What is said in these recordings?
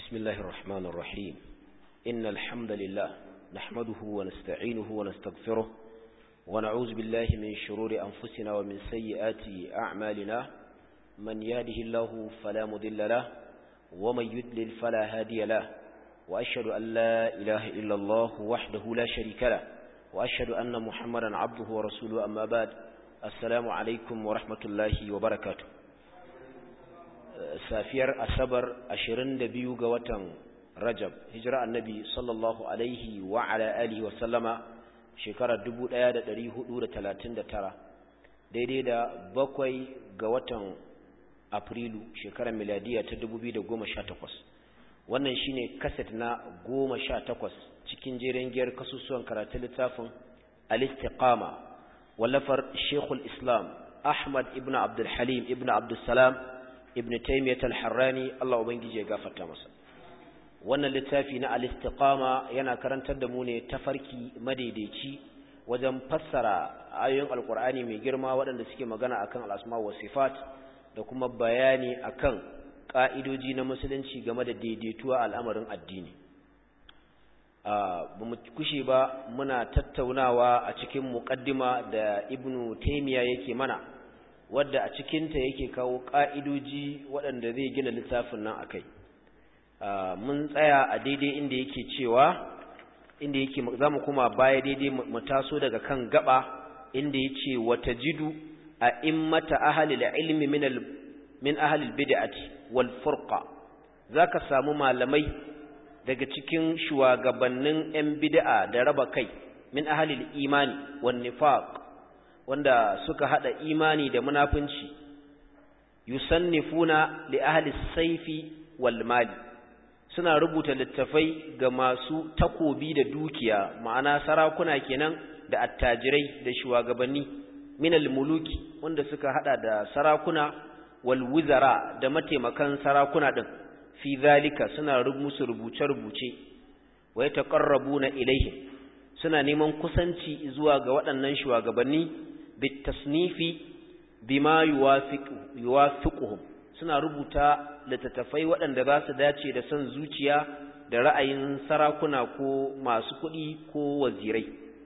بسم الله الرحمن الرحيم إن الحمد لله نحمده ونستعينه ونستغفره ونعوذ بالله من شرور أنفسنا ومن سيئات أعمالنا من يهده الله فلا مضل له ومن يدلل فلا هادي له وأشهد أن لا إله إلا الله وحده لا شريك له وأشهد أن محمدا عبده ورسوله أما بعد السلام عليكم ورحمة الله وبركاته safiyar asabar 22 ga watan rajab hijira annabi sallallahu alaihi wa ala alihi wa sallama shekarar 1439 daidai da bakwai ga watan afrilu shekarar miladiya ta 2018 wannan shine kaset na 18 cikin jerin giyar kasusuwan karatun littafin al-istiqama wallafar shekul islam ahmad ibn abdul halim ibn abdul salam ibn taymiyyah al-harrani Allah ubangije ya gafarta masa wannan littafi na al-istiqama yana karantar da mu ne tafarki madaidaici wajen fassara ayoyin alqur'ani mai girma waɗanda suke magana akan al-asma wa sifat da kuma bayani akan ka'idoji na musulunci game da daidaituwa al'amarin addini ba mu kushe ba muna tattaunawa a cikin muqaddima da ibnu taymiyyah yake mana wadda a cikinta yake kawo ƙa'idoji waɗanda zai gina littafin nan a kai mun tsaya a daidai inda yake cewa inda yake za mu kuma baya daidai mu taso daga kan gaba inda ya ce wata jidu a immata ahalil ilmi min ahalil bid'ati wal furqa za ka samu malamai daga cikin shugabannin 'yan bid'a da raba kai min ahalil imani wan nifaq wanda suka hada imani da munafunci yusannifuna li ahli saifi wal mali suna rubuta littafai ga masu takobi da dukiya ma'ana sarakuna kenan da attajirai da shugabanni minal muluki wanda suka hada da sarakuna wal wuzara da mataimakan sarakuna din fi zalika suna musu rubuce-rubuce wa yataqarrabuna ilaihim suna neman kusanci zuwa ga waɗannan shugabanni bitasnifi bima yuwafiquhum suna rubuta littattafai waɗanda za su dace da son zuciya da ra'ayin sarakuna ko masu kuɗi ko wazirai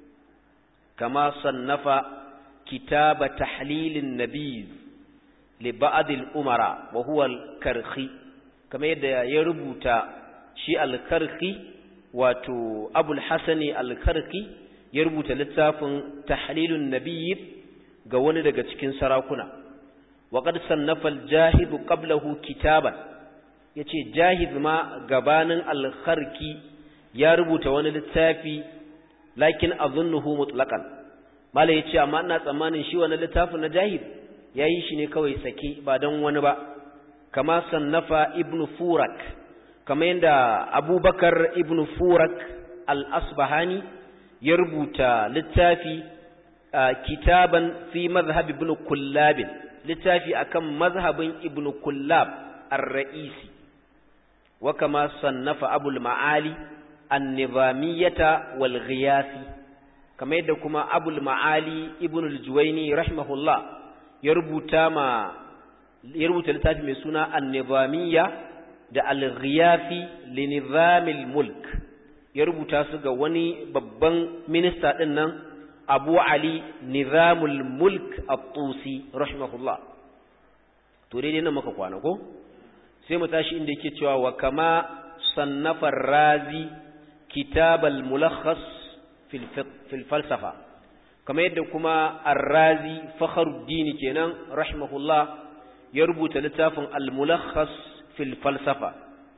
kama sannafa kitaba tahlilin nabiz li ba'd al-umara wa huwa al-karhi kama yadda ya rubuta shi al-karhi wato abul hasani al-karhi ya rubuta littafin tahlilun nabiy ga wani daga cikin sarakuna wa qad sannafa al-jahid qablahu kitaban yace jahid ma gabanin al-kharki ya rubuta wani littafi lakin azunnuhu mutlaqan mala yace amma ina tsammanin shi wannan littafin na jahid yayi shi ne kawai sake ba dan wani ba kama sannafa ibnu furak kama yanda abubakar ibnu furak al-asbahani ya rubuta littafi kitaban fi mazhab ibn kullab littafi akan mazhabin ibn kullab ar-ra'isi wa kama sannafa abul ma'ali an-nizamiyyata wal ghiyasi kamar yadda kuma abul ma'ali ibn al-juwayni rahimahullah ya rubuta ma ya rubuta littafi mai suna an-nizamiyya da al-ghiyasi li nizamil mulk ya rubuta su ga wani babban minista din nan abu ali nizamul mulk at-tusi rahimahullah to dai nan maka kwana ko sai mu tashi inda yake cewa wa kama sannafa razi kitab al-mulakhas fil fil falsafa kama yadda kuma ar-razi fakhruddin kenan rahimahullah ya rubuta littafin al-mulakhas fil falsafa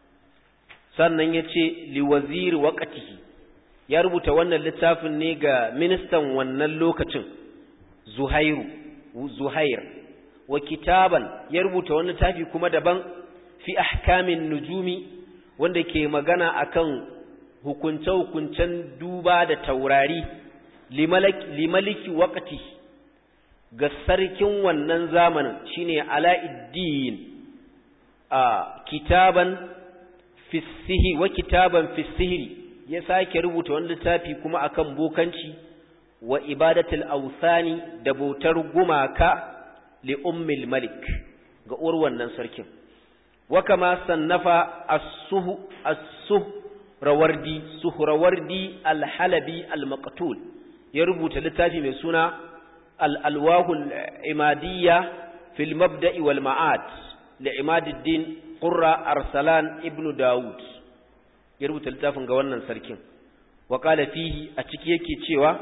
sannan yace liwazir waqtihi ya rubuta wannan littafin ne ga ministan wannan lokacin Zuhairu Zuhair wa kitaban ya rubuta wani littafi kuma daban fi ahkamin nujumi wanda ke magana akan hukunce-hukuncen duba da taurari limaliki waqti ga sarkin wannan zamanin shine Ala'iddin a kitaban fi wa kitaban fi sihiri ya sake rubuta wani littafi kuma akan bokanci wa ibadatul awsani da bautar gumaka li ummil malik ga uwar wannan sarkin wa kama sannafa as-suh as-suhrawardi suhrawardi al-halabi al-maqtul ya rubuta littafi mai suna al-alwahul imadiyya fil mabda'i wal ma'ad li imaduddin qurra arsalan ibnu daud ya rubuta littafin ga wannan sarkin wa qala fihi a ciki yake cewa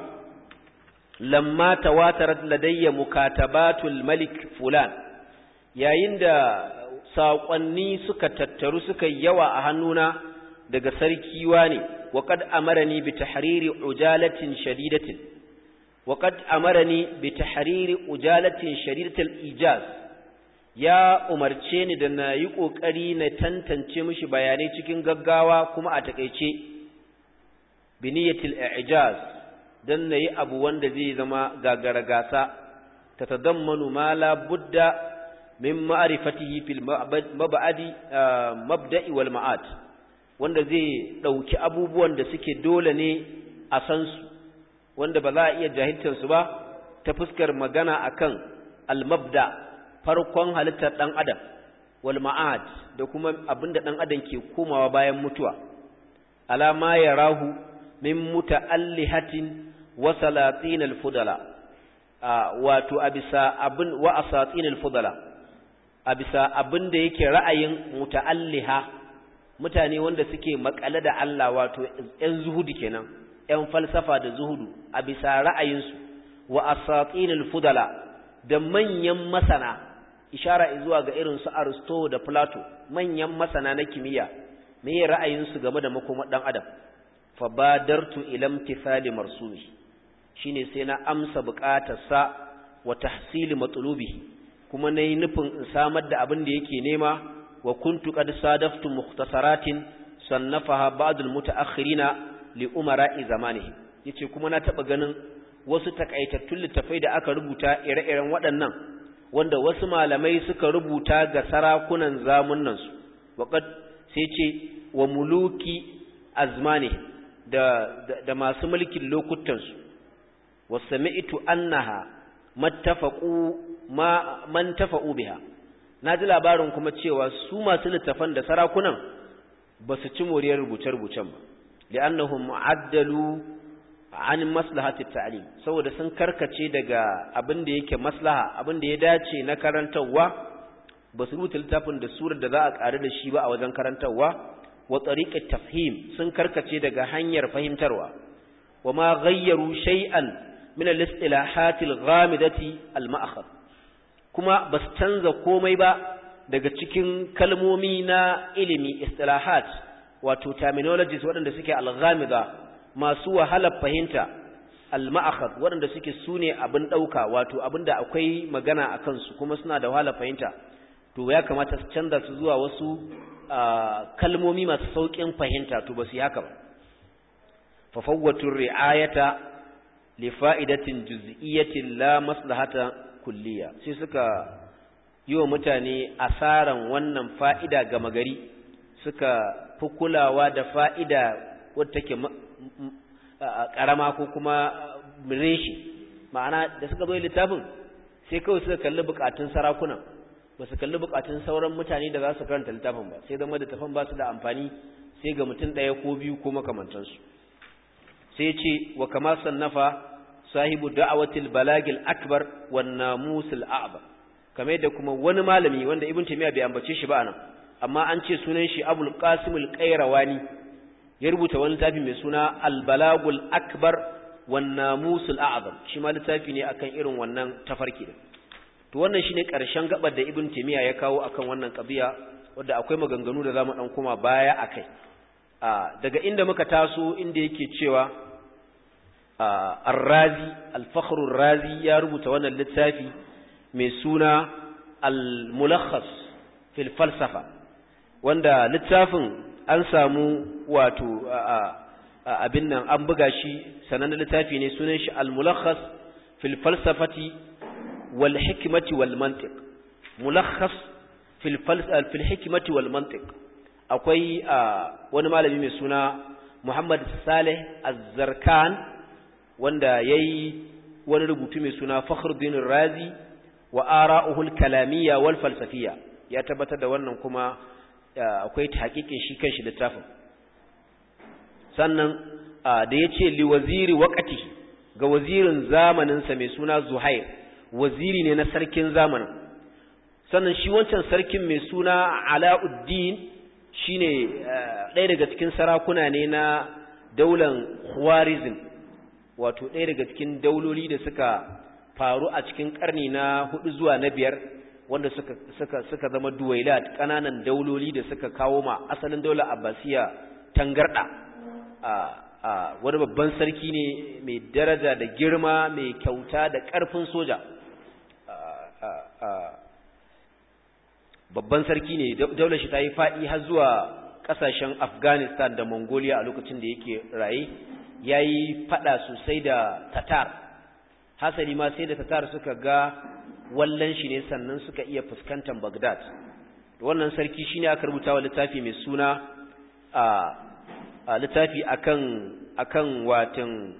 lamma tawatarat ladayya mukatabatul malik fulan yayin da saƙonni suka tattaru suka yawa a hannuna daga sarki wane wa qad amarani bi tahriri ujalatin shadidatin wa qad amarani bi tahriri ujalatin shadidatil ijaz ya umarce ni da na yi ƙoƙari na tantance mishi bayanai cikin gaggawa kuma a takaice biniyatil ijaz dan nayi abu wanda zai zama gagara gasa tatadammanu ma la budda min ma'rifatihi fil mab'adi mabda'i wal ma'ad wanda zai dauki abubuwan da suke dole ne a san su wanda ba za a iya jahiltar su ba ta fuskar magana akan al mabda farkon halittar dan adam wal ma'ad da kuma abinda dan adam ke komawa bayan mutuwa alama yarahu min muta'allihatin wa salatin al-fudala wato abisa abin wa asatin al-fudala abisa abin da yake ra'ayin muta'alliha mutane wanda suke makale da Allah wato ƴan zuhudu kenan ƴan falsafa da zuhudu abisa ra'ayinsu wa asatin al-fudala da manyan masana ishara zuwa ga irin su Aristo da Plato manyan masana na kimiyya me ra'ayinsu game da makomar dan adam fabadartu ila imtithali marsumi shine sai na amsa buƙatarsa wa tahsili matlubihi kuma nayi nufin in samar da abin da yake nema wa kuntu qad sadaftu mukhtasaratin sannafaha ba'd almutaakhirina li umara'i zamanihi yace kuma na taba ganin wasu takaitattun littafai da aka rubuta ire-iren waɗannan wanda wasu malamai suka rubuta ga sarakunan zamunan su waqad sai ce wa muluki azmanihim da, da, da masu mulkin lokutansu wasami'tu annaha mattafaqu ma man tafa'u biha naji labarin kuma cewa su masu littafan da sarakunan ba su ci moriyar rubuce-rubucen ba li'annahum addalu an maslahati ta'lim saboda sun karkace daga abin da yake maslaha abin da ya dace na karantarwa ba su rubuta littafin da surar da za a ƙari da shi ba a wajen karantarwa wa tariqat tafhim sun karkace daga hanyar fahimtarwa wama ghayyaru shay'an min al-istilahat al-ghamidati al-ma'khad kuma bas canza komai ba daga cikin kalmomi na ilimi istilahat wato terminologies waɗanda suke al-ghamida masu wahalar fahimta al-ma'khad waɗanda suke sune abin dauka wato abinda akwai magana akan su kuma suna da wahalar fahimta to ya kamata su canza su zuwa wasu kalmomi masu sauƙin fahimta to ba su yi haka ba fafawwatun ri'ayata li fa'idatin juz'iyyatin la maslahata kulliya sai suka yi wa mutane asaran wannan fa'ida gama gari suka fi kulawa da fa'ida wadda take ƙarama ko kuma reshi ma'ana da suka bai littafin sai kawai suka kalli bukatun sarakuna ba su kalli bukatun sauran mutane da za su karanta littafin ba sai zama littafin ba su da amfani sai ga mutum ɗaya ko biyu ko makamantansu sai ce wa kama sannafa sahibu da'awatil balagil akbar wan namusul a'ba kamar da kuma wani malami wanda ibn taymiya bai ambace shi ba anan amma an ce sunan shi abul qasim al qayrawani ya rubuta wani littafi mai suna al balagul akbar wan namusul a'zam shi ma littafi ne akan irin wannan tafarki din to wannan shine karshen gabar da ibn taymiya ya kawo akan wannan qadiya wanda akwai maganganu da zamu dan kuma baya akai daga inda muka taso inda yake cewa ar-razi al-fakhr ar-razi ya rubuta wannan littafi mai suna al-mulakhas fil falsafa wanda littafin an samu wato abin nan an buga shi sanan littafi ne sunan shi al-mulakhas fil falsafati wal hikmati wal mantiq mulakhas fil falsafa fil hikmati wal mantiq akwai wani malami mai suna Muhammad Saleh Az-Zarkan wanda yayi wani rubutu mai suna Fakhruddin Razi wa ara'uhul kalamiyya wal falsafiyya ya tabbatar da wannan kuma akwai tahqiqin shi kanshi littafin sannan da yace li waziri waqti ga wazirin zamanin sa mai suna Zuhair waziri ne na sarkin zamanin sannan shi wancan sarkin mai suna Alauddin shine ɗaya daga cikin sarakuna ne na daular Khwarizm wato ɗaya daga cikin dauloli da suka faru a cikin ƙarni na hudu zuwa na biyar wanda suka suka suka zama duwailat ƙananan dauloli da suka kawo ma asalin daular Abbasiya tangarda a a wani babban sarki ne mai daraja da girma mai kyauta da ƙarfin soja babban sarki ne daular shi ta yi faɗi har zuwa ƙasashen Afghanistan da Mongolia a lokacin da yake raye ya yi faɗa sosai da Tatar hasali ma sai da Tatar suka ga wallan shi ne sannan suka iya fuskantar Baghdad wannan sarki shine aka rubuta wa littafi mai suna a littafi akan akan watan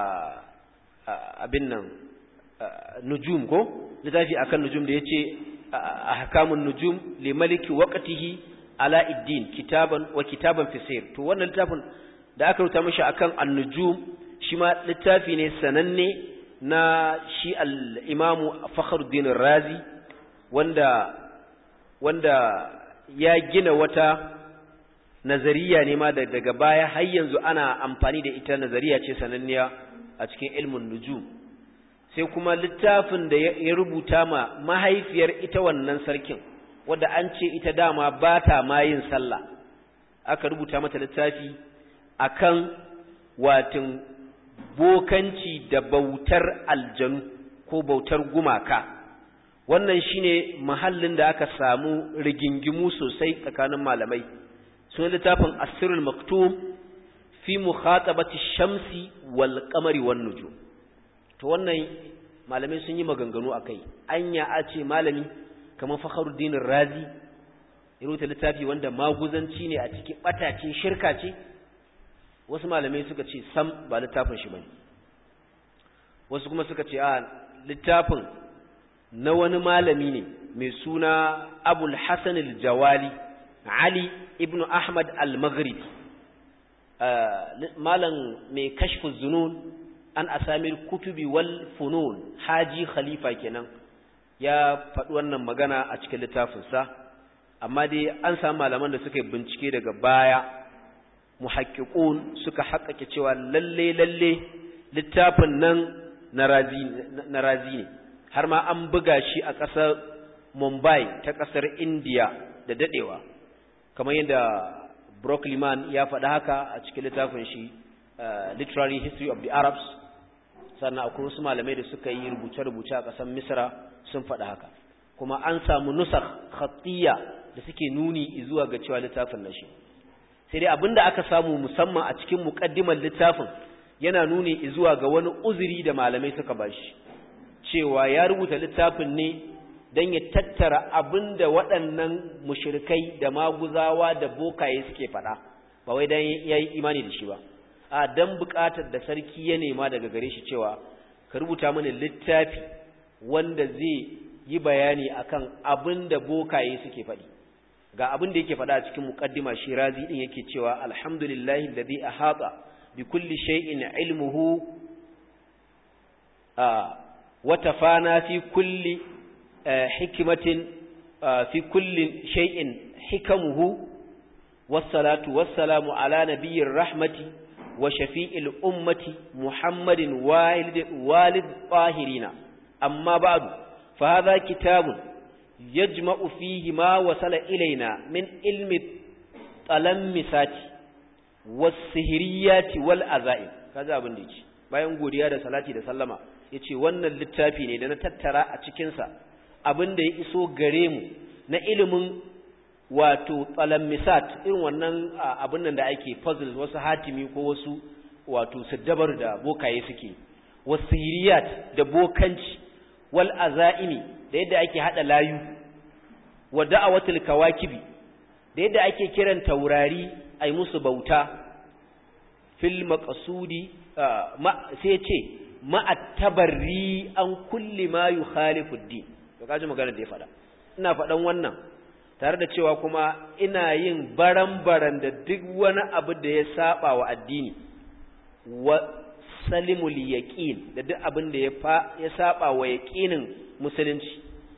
abin nan nujum ko littafi akan nujum da yace ahkamun nujum li maliki waqtihi ala iddin kitaban wa kitaban fisir to wannan littafin da aka rubuta mishi akan an-nujum shi ma littafi ne sananne na shi al-imamu Fakhruddin Razi wanda wanda ya gina wata nazariya ne ma daga baya har yanzu ana amfani da ita nazariya ce sananniya a cikin ilmin nujum sai kuma littafin da ya rubuta ma mahaifiyar ita wannan sarkin wadda an ce ita dama ba ta ma yin sallah aka rubuta mata littafi akan watin bokanci da bautar aljanu ko bautar gumaka wannan shine mahallin da aka samu rigingimu sosai tsakanin malamai sun littafin asirul maktum fi mukhatabati shamsi wal qamari wan nujum to wannan malamai sun yi maganganu akai anya a ce malami kamar Fakhruddin Razi ya rubuta littafi wanda maguzanci ne a cikin batace shirka ce wasu malamai suka ce sam ba littafin shi bane wasu kuma suka ce a littafin na wani malami ne mai suna Abul Hasan al-Jawali Ali ibn Ahmad al-Maghribi malam mai kashfu zunun an asamir kutubi wal funun haji khalifa kenan ya faɗi wannan magana a cikin littafinsa amma dai an samu malaman da suka yi bincike daga baya muhaqqiqun suka haƙƙaƙe cewa lalle lalle littafin nan na razi ne har ma an buga shi a ƙasar Mumbai ta ƙasar India da dadewa kamar yadda Brock Liman ya faɗi haka a cikin littafin shi Literary History of the Arabs sannan akwai wasu malamai da suka yi rubuce-rubuce a ƙasar Misra sun faɗi haka kuma an samu nusar khatiyya da suke nuni zuwa ga cewa littafin na shi sai dai abinda aka samu musamman a cikin muƙaddimar littafin yana nuni zuwa ga wani uzuri da malamai suka bashi cewa ya rubuta littafin ne don ya tattara abin da waɗannan mushirikai da maguzawa da bokaye suke faɗa ba wai don ya yi imani da shi ba a don buƙatar da sarki ya nema daga gare shi cewa ka rubuta mana littafi wanda zai yi bayani akan abin da bokaye suke faɗi ga abin da yake faɗa a cikin muƙaddima shi razi ɗin yake cewa alhamdulillahi alladhi ahata bi kulli shay'in ilmuhu wa tafana fi kulli حكمة في كل شيء حكمه والصلاة والسلام على نبي الرحمة وشفيء الأمة محمد والد والد طاهرين أما بعد فهذا كتاب يجمع فيه ما وصل إلينا من علم التلمسات والسهريات والأذائم هذا abin da yake bayan godiya da salati da sallama yace wannan littafi ne da na tattara a cikin sa abin da ya iso gare mu na ilimin wato tsalammisat irin wannan abin nan da ake puzzles wasu hatimi ko wasu wato saddabar da bokaye suke wasu hiriyat da bokanci wal azaimi da yadda ake hada layu wa da'awatul kawakibi da yadda ake kiran taurari ai musu bauta fil maqsudi sai ce ma'attabarri an kulli ma yukhalifu din to kaji magana da ya faɗa ina faɗan wannan tare da cewa kuma ina yin baran-baran da duk wani abu da ya saba wa addini wa salimul yaqin da duk abin da ya ya saba wa yaqinin musulunci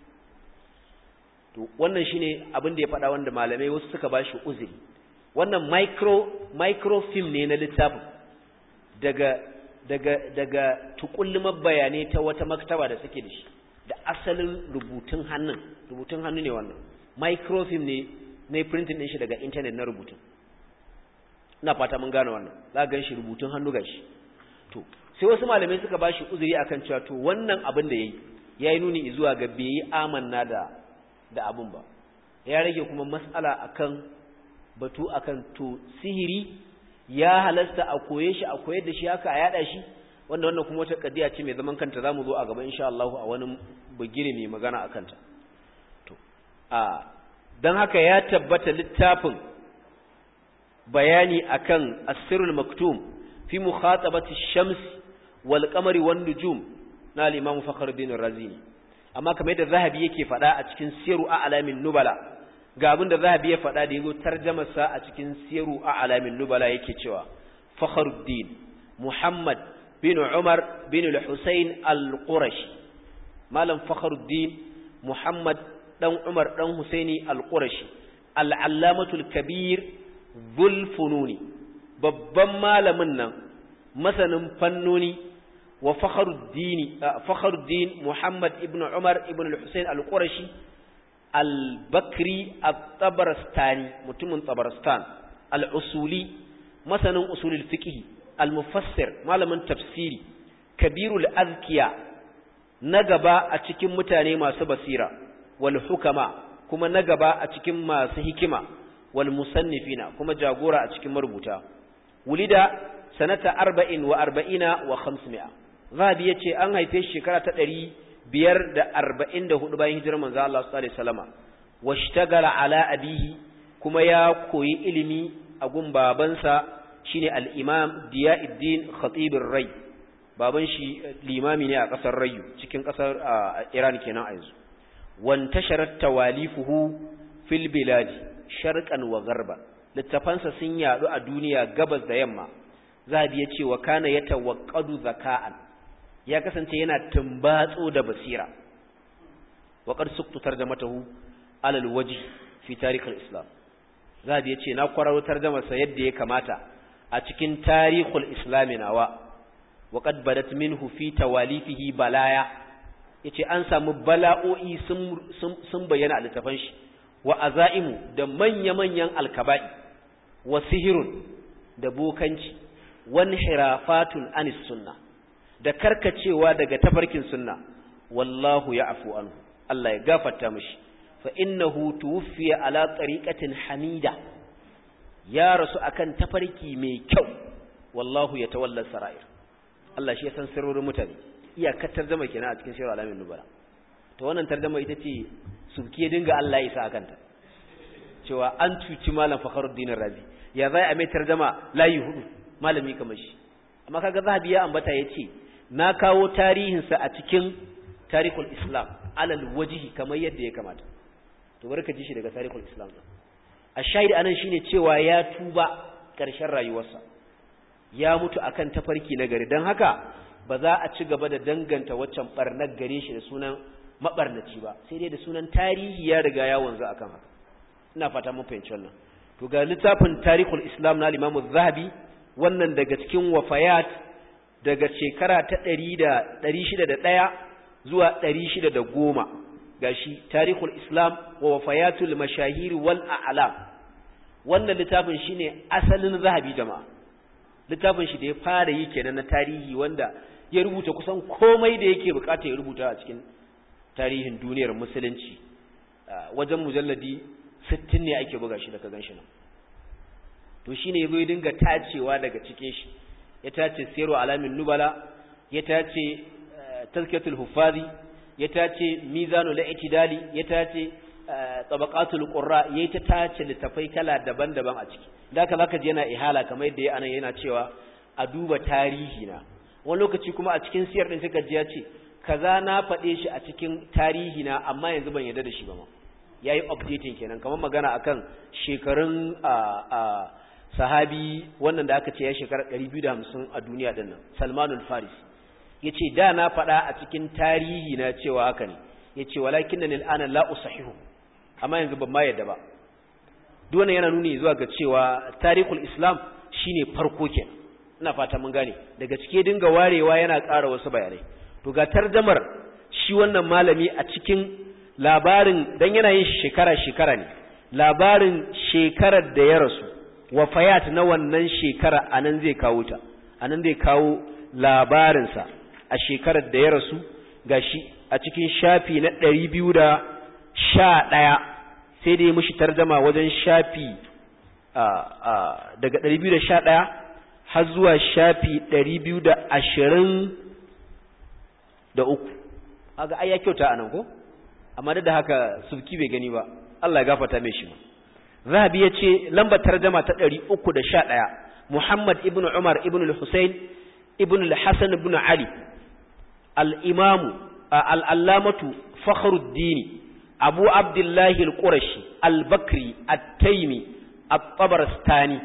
to wannan shine abin da ya faɗa wanda malamai wasu suka bashi uzuri wannan micro microfilm ne na littafin daga daga daga tukullumar bayanai ta wata maktaba da suke da shi da asalin rubutun hannun rubutun hannu ne wannan microfilm ne na printing din shi daga internet na rubutun ina fata mun gane wannan za ga shi rubutun hannu gashi to sai wasu malamai suka bashi uzuri akan cewa to wannan abin da yayi yayi nuni zuwa ga bai amanna da da abun ba ya rage kuma mas'ala akan batu akan to sihiri ya halasta a koye shi a koyar da shi haka a yada shi wanda wannan kuma wata kadiya ce mai zaman kanta zamu zo a gaba insha Allah a wani bugire mai magana akan ta to a dan haka ya tabbata littafin bayani akan asirul maktum fi mukhatabati shams wal qamari wan nujum na al-imam fakhruddin ar-razini amma kamar yadda zahabi yake faɗa a cikin siru a alamin nubala ga abin da zahabi ya faɗa da yazo tarjamar sa a cikin siru a alamin nubala yake cewa fakhruddin muhammad bin umar bin al-husayn al-qurashi malam fakhruddin muhammad dan umar dan husaini al-qurashi al-allamatul kabir dhul fununi babban malamin nan masanin fannoni wa fakhruddin fakhruddin muhammad ibn umar ibn al-husayn al-qurashi al-bakri at-tabarastani mutumin tabaristan al-usuli masanin usulul fiqh al-mufassir malamin tafsiri kabirul azkiya na gaba a cikin mutane masu basira wal hukama kuma na gaba a cikin masu hikima wal musannifina kuma jagora a cikin marubuta wulida sanata arba'in wa arba'ina wa khamsmi'a zahabi yace an haife shi shekara ta ɗari biyar da arba'in da hudu bayan hijirar manzo Allah sallallahu alaihi wasallama washtagala ala abihi kuma ya koyi ilimi a gun babansa shine al-imam Diyauddin Khatibur Rai baban shi limami ne a kasar Rayu cikin kasar Iran kenan a yanzu wantasharat tawalifuhu fil bilad sharqan wa gharban littafansa sun yadu a duniya gabas da yamma zabi yace wa kana yatawaqqadu zaka'an ya kasance yana tumbatso da basira wa qad suqtu tarjamatahu ala alwajh fi tarikh alislam zabi yace na kwararo tarjamarsa yadda ya kamata a cikin tarihul islam nawa wa qad badat minhu fi tawalifihi balaya yace an samu bala'o'i sun sun bayyana a littafan shi wa azaimu da manya-manyan alkaba'i wa sihirun da bokanci wan hirafatun anis sunna da karkacewa daga tafarkin sunna wallahu ya'fu anhu Allah ya gafarta mishi fa innahu tuwfiya ala tariqatin hamida ya rasu akan tafarki mai kyau wallahu yatawalla sarair Allah shi ya san sirrorin mutane iyakar tarjuma kenan a cikin sirrul alamin nubala to wannan tarjuma ita ce subki dinga Allah ya isa akanta cewa an cuci malam Fakhruddin Razi ya zai a mai tarjuma layi hudu malami kamar shi amma kaga zahabi ya ambata yace na kawo tarihinsa a cikin tarihul islam alal wajihi kamar yadda ya kamata to barka ji shi daga tarihul islam a shahid anan shine cewa ya tuba ƙarshen rayuwarsa ya mutu akan tafarki na gari don haka ba za a ci gaba da danganta waccan barnar gare shi da sunan mabarnaci ba sai dai da sunan tarihi ya riga ya wanzu akan haka ina fata mun fahimci wannan to ga littafin tarihul islam na al-imam zahabi wannan daga cikin wafayat daga shekara ta ɗari da ɗari shida da ɗaya zuwa ɗari shida da goma ga shi tarihul islam wa wafayatul mashahiri wal a'lam wannan littafin shine asalin zahabi jama'a littafin shi da ya fara yi kenan na tarihi wanda ya rubuta kusan komai da yake bukata ya rubuta a cikin tarihin duniyar musulunci wajen mujalladi sittin ne ake buga shi daga ganshi nan to shine yazo ya dinga tacewa daga cikin shi ya tace siru alamin nubala ya tace tazkiyatul hufazi ya tace mizanul i'tidali ya tace tabaqatul qurra yayi ta tace littafai kala daban-daban a ciki da haka zaka ji yana ihala kamar yadda anan yana cewa a duba tarihi na wani lokaci kuma a cikin siyar din suka ji ya ce kaza na faɗe shi a cikin tarihi na amma yanzu ban yarda da shi ba ma yayi updating kenan kamar magana akan shekarun a sahabi wannan da aka ce ya shekara 250 a duniya din nan Salmanul Farisi yace da na faɗa a cikin tarihi na cewa haka ne yace walakinna al'ana la usahihu amma yanzu ban ma yadda ba duk wannan yana nuni zuwa ga cewa tarihul islam shine farko kenan ina fata mun gane daga cike dinga warewa yana ƙara wasu bayanai to ga tarjamar shi wannan malami a cikin labarin dan yana yin shekara shekara ne labarin shekarar da ya rasu wafayat na wannan shekara anan zai kawo ta anan zai kawo labarinsa a shekarar da ya rasu gashi a cikin shafi na ɗari biyu da sha ɗaya sai dai mushi tarjama wajen shafi daga ɗari biyu da sha ɗaya har zuwa shafi ɗari biyu da ashirin da uku aga ai ya kyauta anan ko amma da haka subki bai gani ba Allah ya gafarta mai shi ma Zahabi ya ce lambar tarjama ta ɗari uku da sha ɗaya Muhammad ibn Umar ibn al-Husayn ibn al-Hasan ibn Ali al-Imamu al-Allamatu Fakhruddin Abu Abdullahi al-Qurashi al-Bakri at-Taymi at-Tabarastani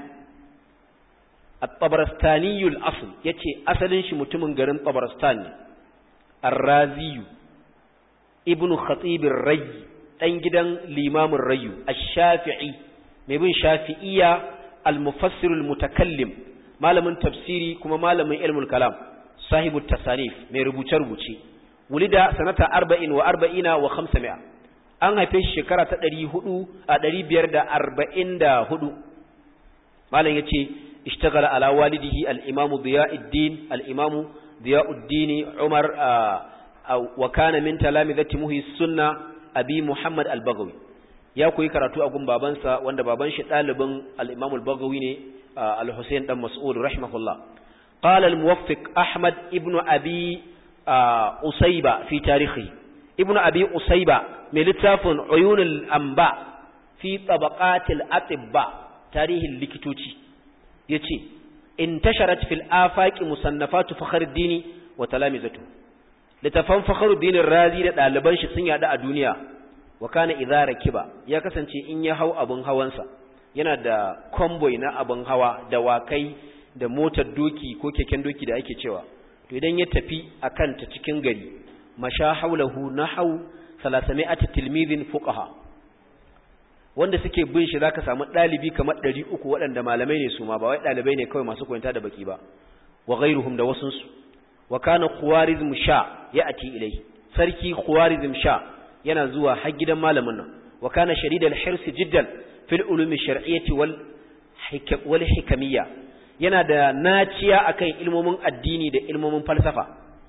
at-Tabarastani al-asl yace asalin shi mutumin garin Tabarastan ne Ar-Razi ibn Khatib ar-Rayy dan gidan limamin Rayyu ash-Shafi'i mai bin Shafi'iyya al-Mufassir al-Mutakallim malamin tafsiri kuma malamin ilmul kalam sahibu tasanif mai rubuce-rubuce wulida sanata arba'in wa arba'ina wa khamsami'a an haife shi shekara ta ɗari hudu a ɗari biyar da arba'in da hudu malam ya ce ishtagala ala walidihi al'imamu ziya'uddin al'imamu ziya'uddini umar wa kana min talamizati muhi sunna abi muhammad al-bagawi ya koyi karatu a gun babansa wanda baban shi ɗalibin al-imam al-bagawi ne al-husayn dan mas'ud rahimahullah qala al-muwaffiq ahmad ibnu abi usayba fi tarihi ibnu abi usayba mai littafin uyunul anba fi tabaqatil atibba tarihin likitoci yace intasharat fil afaqi musannafatu fakhruddin wa talamizatu littafan fakhruddin razi da daliban shi sun yada a duniya wa kana idza rakiba ya kasance in ya hau abun hawansa yana da convoy na abun hawa da wakai da motar doki ko keken doki da ake cewa to idan ya tafi akan ta cikin gari masha haulahu nahau 300 tilmidhin fuqaha wanda suke bin shi zaka samu dalibi kamar 300 waɗanda malamai ne su ma ba wai dalibai ne kawai masu koyanta da baki ba wa ghairuhum da wasun su wa kana khawarizm sha ya'ti ilai sarki khawarizm sha yana zuwa har gidan malamin nan wa kana sharidal hirs jiddan fil ulumi shar'iyyati wal wal hikamiyya yana da naciya akan ilmomin addini da ilmomin falsafa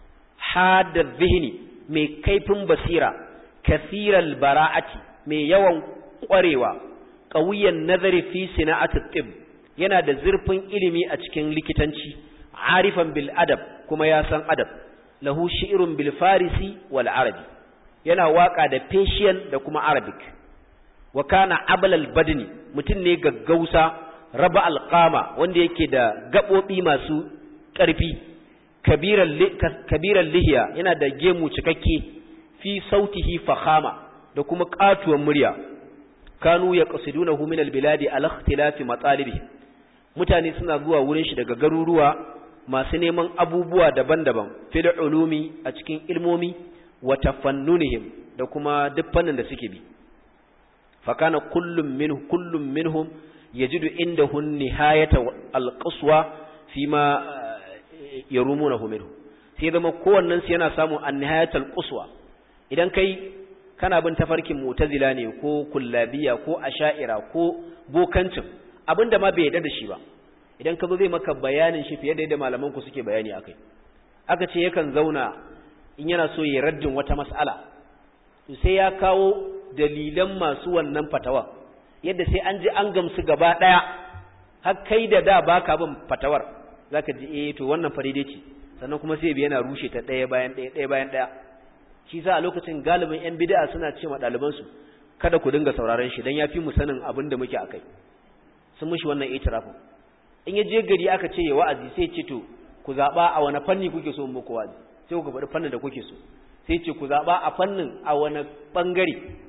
hada zihni mai kaifin basira kathiral bara'ati mai yawan kwarewa qawiyan nazari fi sina'ati tib yana da zurfin ilimi a cikin likitanci arifan bil adab kuma ya san adab lahu shi'run bil farisi wal arabi yana waka da Persian da kuma Arabic wa kana ablal badni mutum ne gaggausa raba alqama wanda yake da gabobi masu ƙarfi kabiran kabiran lihiya yana da gemu cikakke fi sautihi fakhama da kuma katuwar murya kanu yaqsidunahu min albiladi ala ikhtilafi matalibi mutane suna zuwa wurin shi daga garuruwa masu neman abubuwa daban-daban fil ulumi a cikin ilmomi wa tafannunihim da kuma duk fannin da suke bi fakana kullum minhu kullum minhum yajidu indahu nihayata alqaswa fima yarumunahu minhu sai zama kowannen su yana samun annihayat alqaswa idan kai kana bin tafarkin mu'tazila ne ko kullabiya ko asha'ira ko bokancin abinda ma bai yarda da shi ba idan ka zo zai maka bayanin shi fiye da yadda malaman ku suke bayani akai aka ce yakan zauna in yana so ya raddin wata mas'ala to sai ya kawo dalilan masu wannan fatawa yadda sai an ji an gamsu gaba daya har kai da da baka bin fatawar zaka ji eh to wannan faride ce sannan kuma sai bi yana rushe ta daya bayan daya daya bayan daya shi sa a lokacin galibin yan bid'a suna ce ma daliban su kada ku dinga sauraron shi dan yafi mu sanin abin da muke akai sun mushi wannan itirafin in ya je gari aka ce ya wa'azi sai ce to ku zaba a wani fanni kuke so muku wa'azi sai ku faɗi fannin da kuke so sai ce ku zaɓa a fannin a wani ɓangare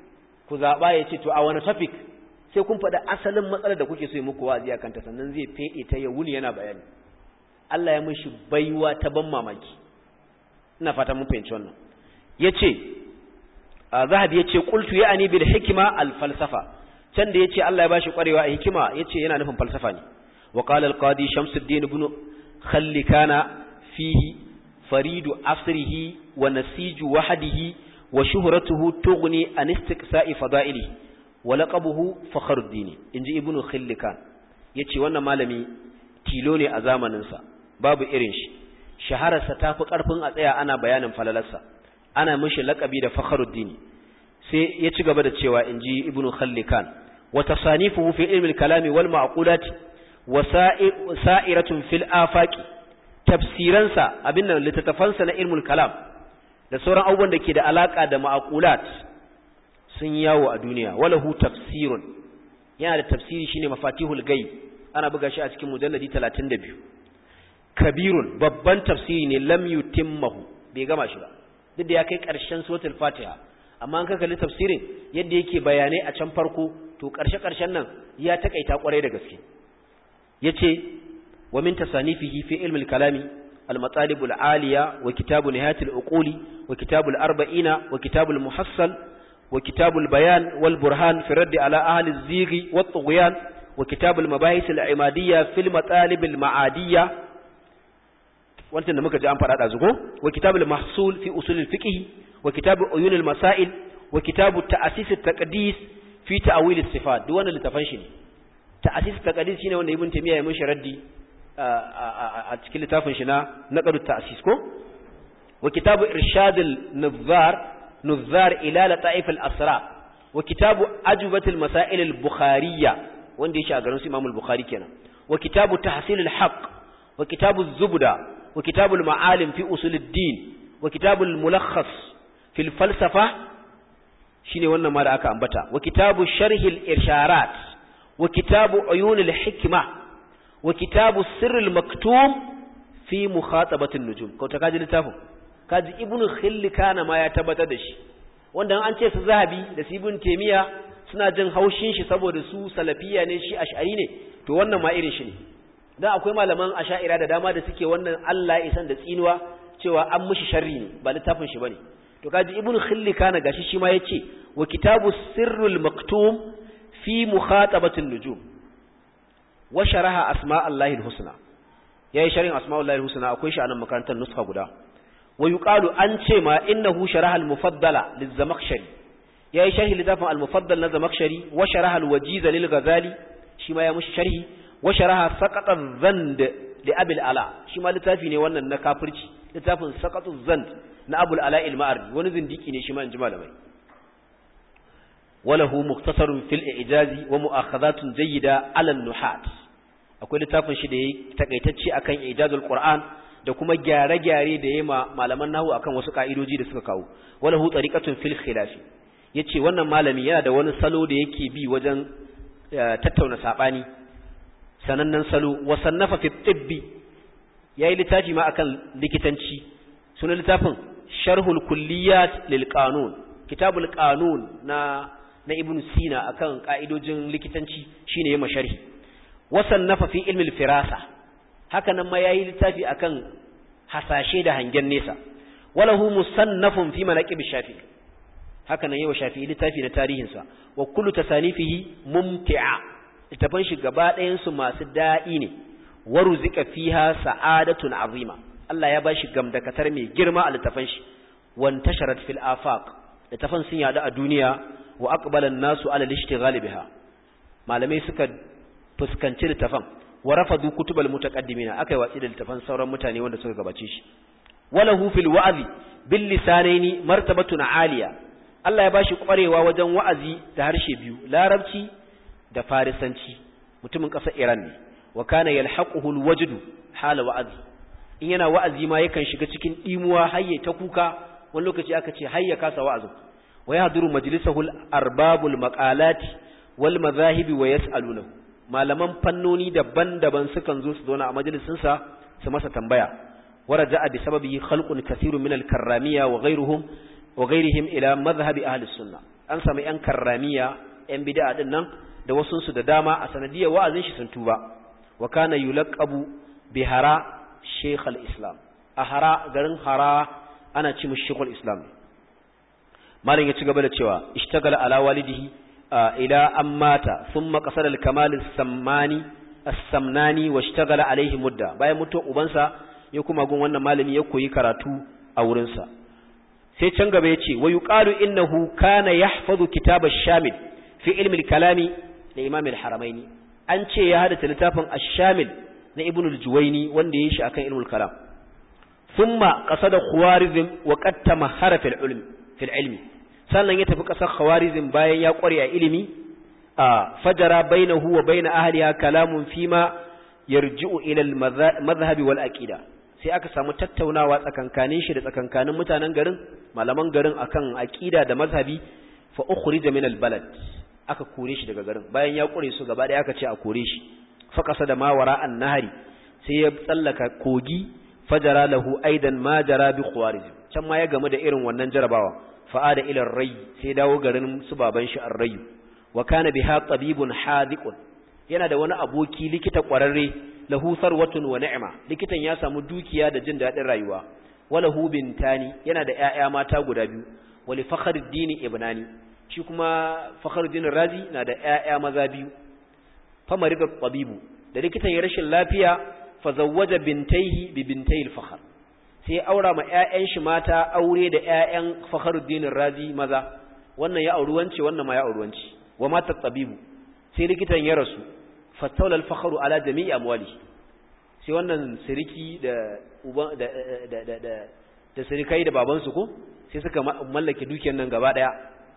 ku zaɓa ya ce to a wani topic sai kun faɗa asalin matsalar da kuke so yi muku wa'azi a kanta sannan zai feɗe ta ya wuni yana bayani Allah ya mishi baiwa ta ban mamaki ina fata mun fahimci wannan yace zahabi yace qultu ya'ani bil hikma al falsafa can da yace Allah ya bashi kwarewa a hikima yace yana nufin falsafa ne wa qala al qadi shamsuddin ibn khallikana fihi faridu asrihi wa nasiju wahdihi wa shuhratuhu tughni an istiqsa'i fada'ilihi wa laqabuhu fakhruddin inji ibn khallikan yace wannan malami tilo ne a zamanin sa babu irin shi shahararsa tafi karfin a tsaya ana bayanin falalarsa ana mishi laqabi da fakhruddin sai ya ci gaba da cewa inji ibn khallikan wa tasanifuhu fi ilmi al-kalami wal ma'qulat wa sa'iratun fil afaqi tafsiransa abin nan littattafansa na ilmul kalam da sauran abubuwan da ke da alaka da ma'aqulat sun yawo a duniya walahu tafsirun yana da tafsiri shine mafatihul ghaib ana buga shi a cikin mujalladi 32 kabirun babban tafsiri ne lam yutimmahu bai gama shi ba duk da ya kai karshen suratul fatiha amma an kalli tafsirin yadda yake bayanai a can farko to karshe karshen nan ya takaita kwarai da gaske yace ومن تصانيفه في علم الكلام المطالب العالية وكتاب نهاية العقول وكتاب الأربعين وكتاب المحصل وكتاب البيان والبرهان في الرد على أهل الزيغ والطغيان وكتاب المباحث العمادية في المطالب المعادية وانت نمك جاء أمبر هذا وكتاب المحصول في أصول الفقه وكتاب عيون المسائل وكتاب تأسيس التقديس في تأويل الصفات دوانا لتفنشني تأسيس التقديس هنا وانا ابن تيمية يمشي ردي a cikin littafin shi na naqadu ta'sis ko wa kitabu irshadul nuzar nuzar ila lata'if al-asra wa kitabu ajubat al-masail al-bukhariyya wanda yake a garin su Imam al-Bukhari kenan wa kitabu tahsil al-haqq wa kitabu az-zubda wa kitabu al-ma'alim fi usul ad-din wa kitabu al-mulakhas fi al-falsafa shine wannan ma da aka ambata wa kitabu sharh al-irsharat wa kitabu uyun al-hikma wa kitabu sirril maktum fi mukhatabatin nujum ko ta kaji littafin kaji ibnu khillikana ma ya tabbatar da shi wanda an ce su zahabi da su ibn taymiya suna jin haushin shi saboda su salafiya ne shi ash'ari ne to wannan ma irin shi ne dan akwai malaman ash'ira da dama da suke wannan Allah isan da tsinuwa cewa an mishi sharri ne ba littafin shi bane to kaji ibnu khillikana gashi shi ma yace wa kitabu sirrul maktum fi mukhatabatin nujum wa sharaha asma Allahil husna yayi sharhin asma Allahil husna akwai shi a nan makarantar nuska guda wa yuqalu an ce ma innahu sharaha al-mufaddala liz-zamakhshari yayi sharhi litafin al-mufaddal na zamakhshari wa sharaha al-wajiz lil-ghazali shi ma ya mushi sharhi wa sharaha saqat adh-dhand li Abi al-Ala shi ma littafi ne wannan na kafirci littafin saqat adh-dhand na Abu al-Ala al-Ma'ri wani zindiki ne shi ma inji malamai وله مختصر في الإعجاز ومؤاخذات جيدة على النحات akwai littafin shi da yayi takaitacce akan ijazul qur'an da kuma gyare-gyare da yayi malaman nahwu akan wasu ka'idoji da suka kawo wala hu tariqatun fil khilaf yace wannan malami yana da wani salo da yake bi wajen tattauna sabani sanannen salo wa sannafa fi tibbi yayi littafi ma akan likitanci sunan littafin sharhul kulliyat lil qanun kitabul qanun na na ibn sina akan ka'idojin likitanci shine yayin sharhi wasannafa fi ilmi al-firasa haka nan ma yayi littafi akan hasashe da hangen nesa walahu musannafun fi manaqib shafi haka nan yawa shafi littafi na tarihin sa wa kullu tasanifihi mumti'a littafan shi gaba ɗayan su masu da'i ne waruzika fiha sa'adatun azima Allah ya bashi gamdakatar mai girma a littafan shi wantasharat fil afaq littafan sun yada a duniya wa aqbala an-nasu ala al-ishtighal biha malamai suka fuskanci littafan wa rafadu kutubal mutaqaddimina akai watsi da littafan sauran mutane wanda suka gabace shi walahu fil wa'zi bil lisanaini martabatun aliya Allah ya bashi kwarewa wajen wa'azi da harshe biyu larabci da farisanci mutumin ƙasar Iran ne wa kana yalhaquhu al-wajdu hala wa'azi in yana wa'azi ma yakan shiga cikin dimuwa hayye ta kuka wani lokaci aka ce hayya kasa wa'azin wa yahduru majlisahu al-arbabul maqalati wal madhahibi wa yas'alunahu malaman fannoni daban-daban sukan zo su zauna a majalisin sa su masa tambaya waraja'a bi sababihi khalqun kathirun min al-karramiyya wa ghayruhum wa ghayrihim ila madhhabi ahli sunnah an samu yan karramiya yan bid'a din nan da wasu su da dama a sanadiyar wa'azin shi sun tuba wa kana yulaqabu bihara shaykh al-islam a hara garin hara ana ci mu shaykh al-islam malin ya ci gaba da cewa ishtagala ala walidihi ila an mata thumma qasada al-kamal as-sammani as-samnani washtagala alaihi mudda bayan mutuwar ubansa ya kuma gun wannan malami ya koyi karatu a wurin sa sai can gaba yace wa yuqalu innahu kana yahfazu kitab ash-shamil fi ilmi al-kalami da imam al-haramaini an ce ya hada littafin ash-shamil na ibn al-juwayni wanda yayi shi akan ilmul kalam thumma qasada khawarizm wa qad tamahara fil ilmi fil ilmi sannan ya tafi kasar khawarizm bayan ya kware a ilimi a fajara bainahu wa bain ahliha kalamun fima yarji'u ila al-madhhab wal aqida sai aka samu tattaunawa tsakankanin shi da tsakankanin mutanen garin malaman garin akan aqida da mazhabi fa ukhrija min al-balad aka kore shi daga garin bayan ya kure su gaba ɗaya aka ce a kore shi faqasa da mawara an-nahari sai ya tsallaka kogi fajara lahu aidan ma jara bi khawarizm can ma ya gamu da irin wannan jarabawa fa'ada ila ar-ray sai dawo garin su baban shi ar-ray wa kana biha tabibun hadiqun yana da wani aboki likita kwararre lahu sarwatun wa ni'ma likitan ya samu dukiya da jin dadin rayuwa walahu bintani yana da ƴaƴa mata guda biyu wali fakhruddin ibnani shi kuma fakhruddin razi na da ƴaƴa maza biyu famarida tabibu da likitan ya rashin lafiya fa zawwaja bintayhi bi bintayil fakhr sai aura ma ƴaƴan shi mata aure da ƴaƴan fakhruddin razi maza wannan ya auri wance wannan ma ya auri wance wa mata tabibu sai likitan ya rasu fattaula al-fakhru ala jami'i amwali sai wannan siriki da uban da da da da da sirikai da baban su ko sai suka mallake dukiyar nan gaba daya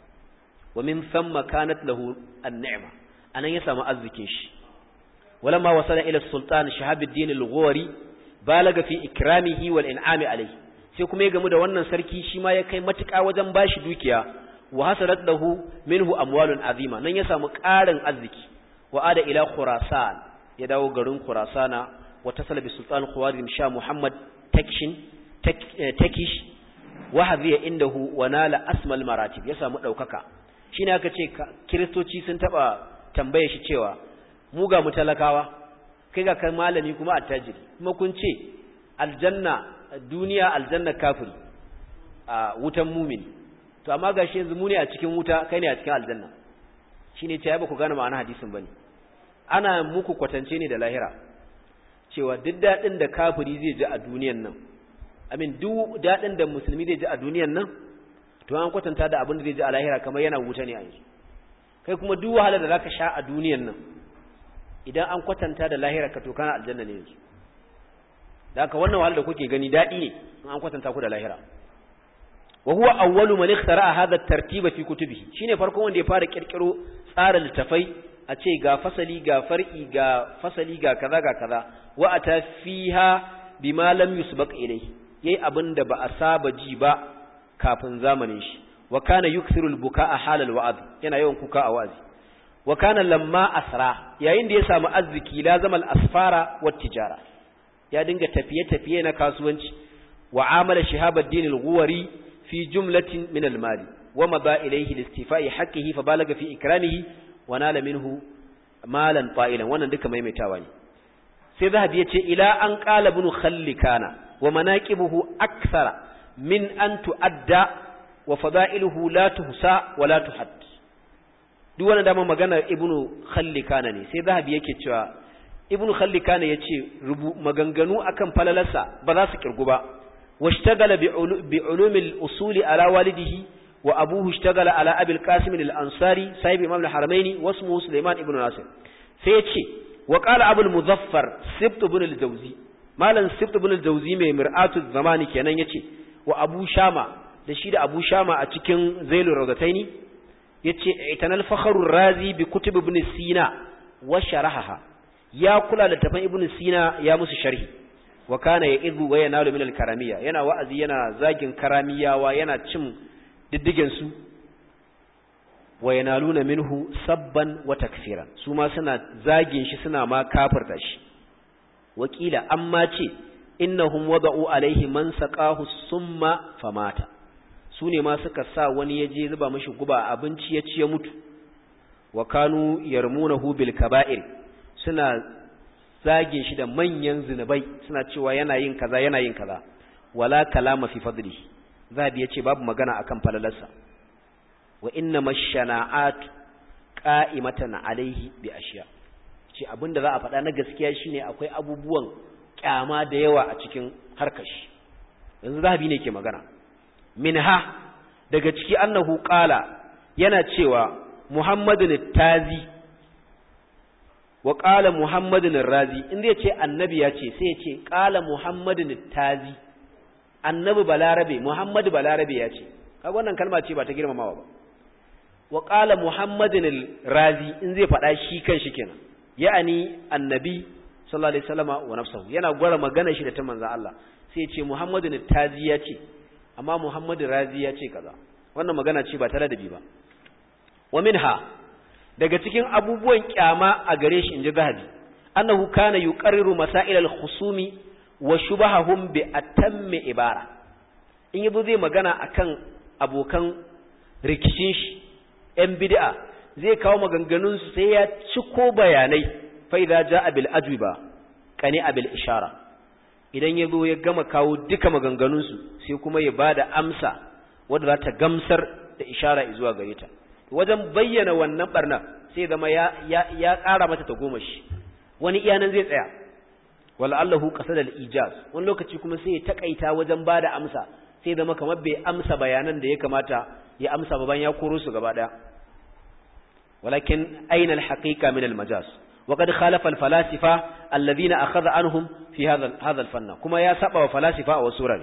wa min thumma kanat lahu an-ni'ma anan ya samu arzikin shi walamma wasala ila sultan shahabuddin al-ghawri balaga fi ikramihi wal in'ami alayhi sai kuma ya gamu da wannan sarki shi ma ya kai matuƙa wajen bashi dukiya wa hasalat lahu minhu amwalun azima nan ya samu ƙarin arziki wa ada ila khurasan ya dawo garin khurasana wa tasala bi sultan khawarizm sha muhammad takshin takish wa hadhiya indahu wa nala asmal maratib ya samu daukaka shine aka ce kristoci sun taba tambaye shi cewa mu ga mu talakawa kai ga kai malami kuma attajiri kuma kun ce aljanna duniya aljanna kafiri a wutan mumini to amma gashi yanzu mu ne a cikin wuta kai ne a cikin aljanna shine ce ba ku gane ma'ana hadisin bane ana muku kwatance ne da lahira cewa duk dadin da kafiri zai ji a duniyan nan amin duk dadin da musulmi zai ji a duniyan nan to an kwatanta da abin da zai ji a lahira kamar yana wuta ne a yanzu kai kuma duk wahalar da zaka sha a duniyan nan idan an kwatanta da lahira ka to kana aljanna ne yanzu da haka wannan wahalar da kuke gani dadi ne in an kwatanta ku da lahira wa huwa awwalu man ikhtara'a hadha at-tartiba fi kutubihi shine farkon wanda ya fara kirkiro tsara littafai a ce ga fasali ga far'i ga fasali ga kaza ga kaza wa ata fiha bima lam yusbaq ilayhi yayi abinda ba a saba ji ba kafin zamanin shi wa kana yukthiru al-buka'a halal wa'd yana yawan kuka a wazi wa kana lamma asra yayin da ya samu arziki lazama al-asfara wat tijara ya dinga tafiye tafiye na kasuwanci wa amala shihabuddin al-ghuwari في جملة من المال ومضى إليه لاستيفاء حقه فبالغ في إكرامه ونال منه مالا طائلا وانا دك ما يمتاواني سيذهب يتي إلى أن قال ابن خلكان ومناكبه أكثر من أن تؤدى وفضائله لا تحصى ولا تحد duk wani dama magana ibnu khallikana ne sai zahabi yake cewa ibnu khallikana yace rubu maganganu akan falalarsa ba za su kirgu ba واشتغل بعلوم الأصول على والده وأبوه اشتغل على أبي القاسم الأنصاري صاحب إمام الحرمين واسمه سليمان ابن ناصر سيتشي وقال أبو المظفر سبت بن الجوزي مالا سبت بن الجوزي من مرآة الزمان كان يتشي وأبو شامة لشيد أبو شامة أتكين زيل الرضتين يتشي اعتنى الفخر الرازي بكتب ابن سينا وشرحها يا كل لتفن ابن سينا يا مس شرحي wa kana ya'idhu wa yanalu min al-karamiyya yana wa'azi yana zagin karamiyawa yana cin diddigen su wa yanaluna minhu sabban wa takfiran su ma suna zagin shi suna ma kafirta shi wakila amma ce innahum wada'u alaihi man saqahu summa famata su ne ma suka sa wani ya je zuba mashi guba abinci ya ci ya mutu wa kanu yarmunahu bil kaba'ir suna zage shi da manyan zinubai suna cewa yana yin kaza yana yin kaza wala kalama fi fadli zabi yace babu magana akan falalarsa wa inna mashana'at qa'imatan alaihi bi ashiya ce abinda za a faɗa na gaskiya shine akwai abubuwan kyama da yawa a cikin harkar shi yanzu zabi ne ke magana minha daga ciki annahu qala yana cewa muhammadun tazi wa qala muhammadun razi in zai ce annabi ya ce sai ya ce qala muhammadun tazi annabi balarabe muhammadu balarabe ya ce kaga wannan kalma ce ba ta girmamawa ba wa qala muhammadun razi in zai faɗa shi kan shi kenan ya'ani annabi sallallahu alaihi wasallama wa nafsuhu yana gwara magana shi da ta manzon Allah sai ya ce muhammadun tazi ya ce amma muhammadu razi ya ce kaza wannan magana ce ba ta ladabi ba wa minha daga cikin abubuwan kyama a gare shi inji zahabi annahu kana yuqarriru masail al-khusumi wa shubahahum bi atammi ibara in yabo zai magana akan abokan rikicin shi yan bid'a zai kawo maganganun su sai ya ciko bayanai fa idza jaa bil ajwiba qani bil ishara idan yazo ya gama kawo duka maganganun su sai kuma ya bada amsa wanda za ta gamsar da ishara zuwa gare ta wajen bayyana wannan barna sai zama ya ya ya ƙara mata ta goma shi wani iyanan zai tsaya wal'allahu qasada al-ijaz wani lokaci kuma sai ya takaita wajen bada amsa sai zama kamar bai amsa bayanan da ya kamata ya amsa ba bayan ya koro su gaba daya walakin aina al-haqiqa min al-majaz وقد خالف الفلاسفة الذين أخذ عنهم في هذا هذا الفن كما يا سبا وفلاسفة وسورة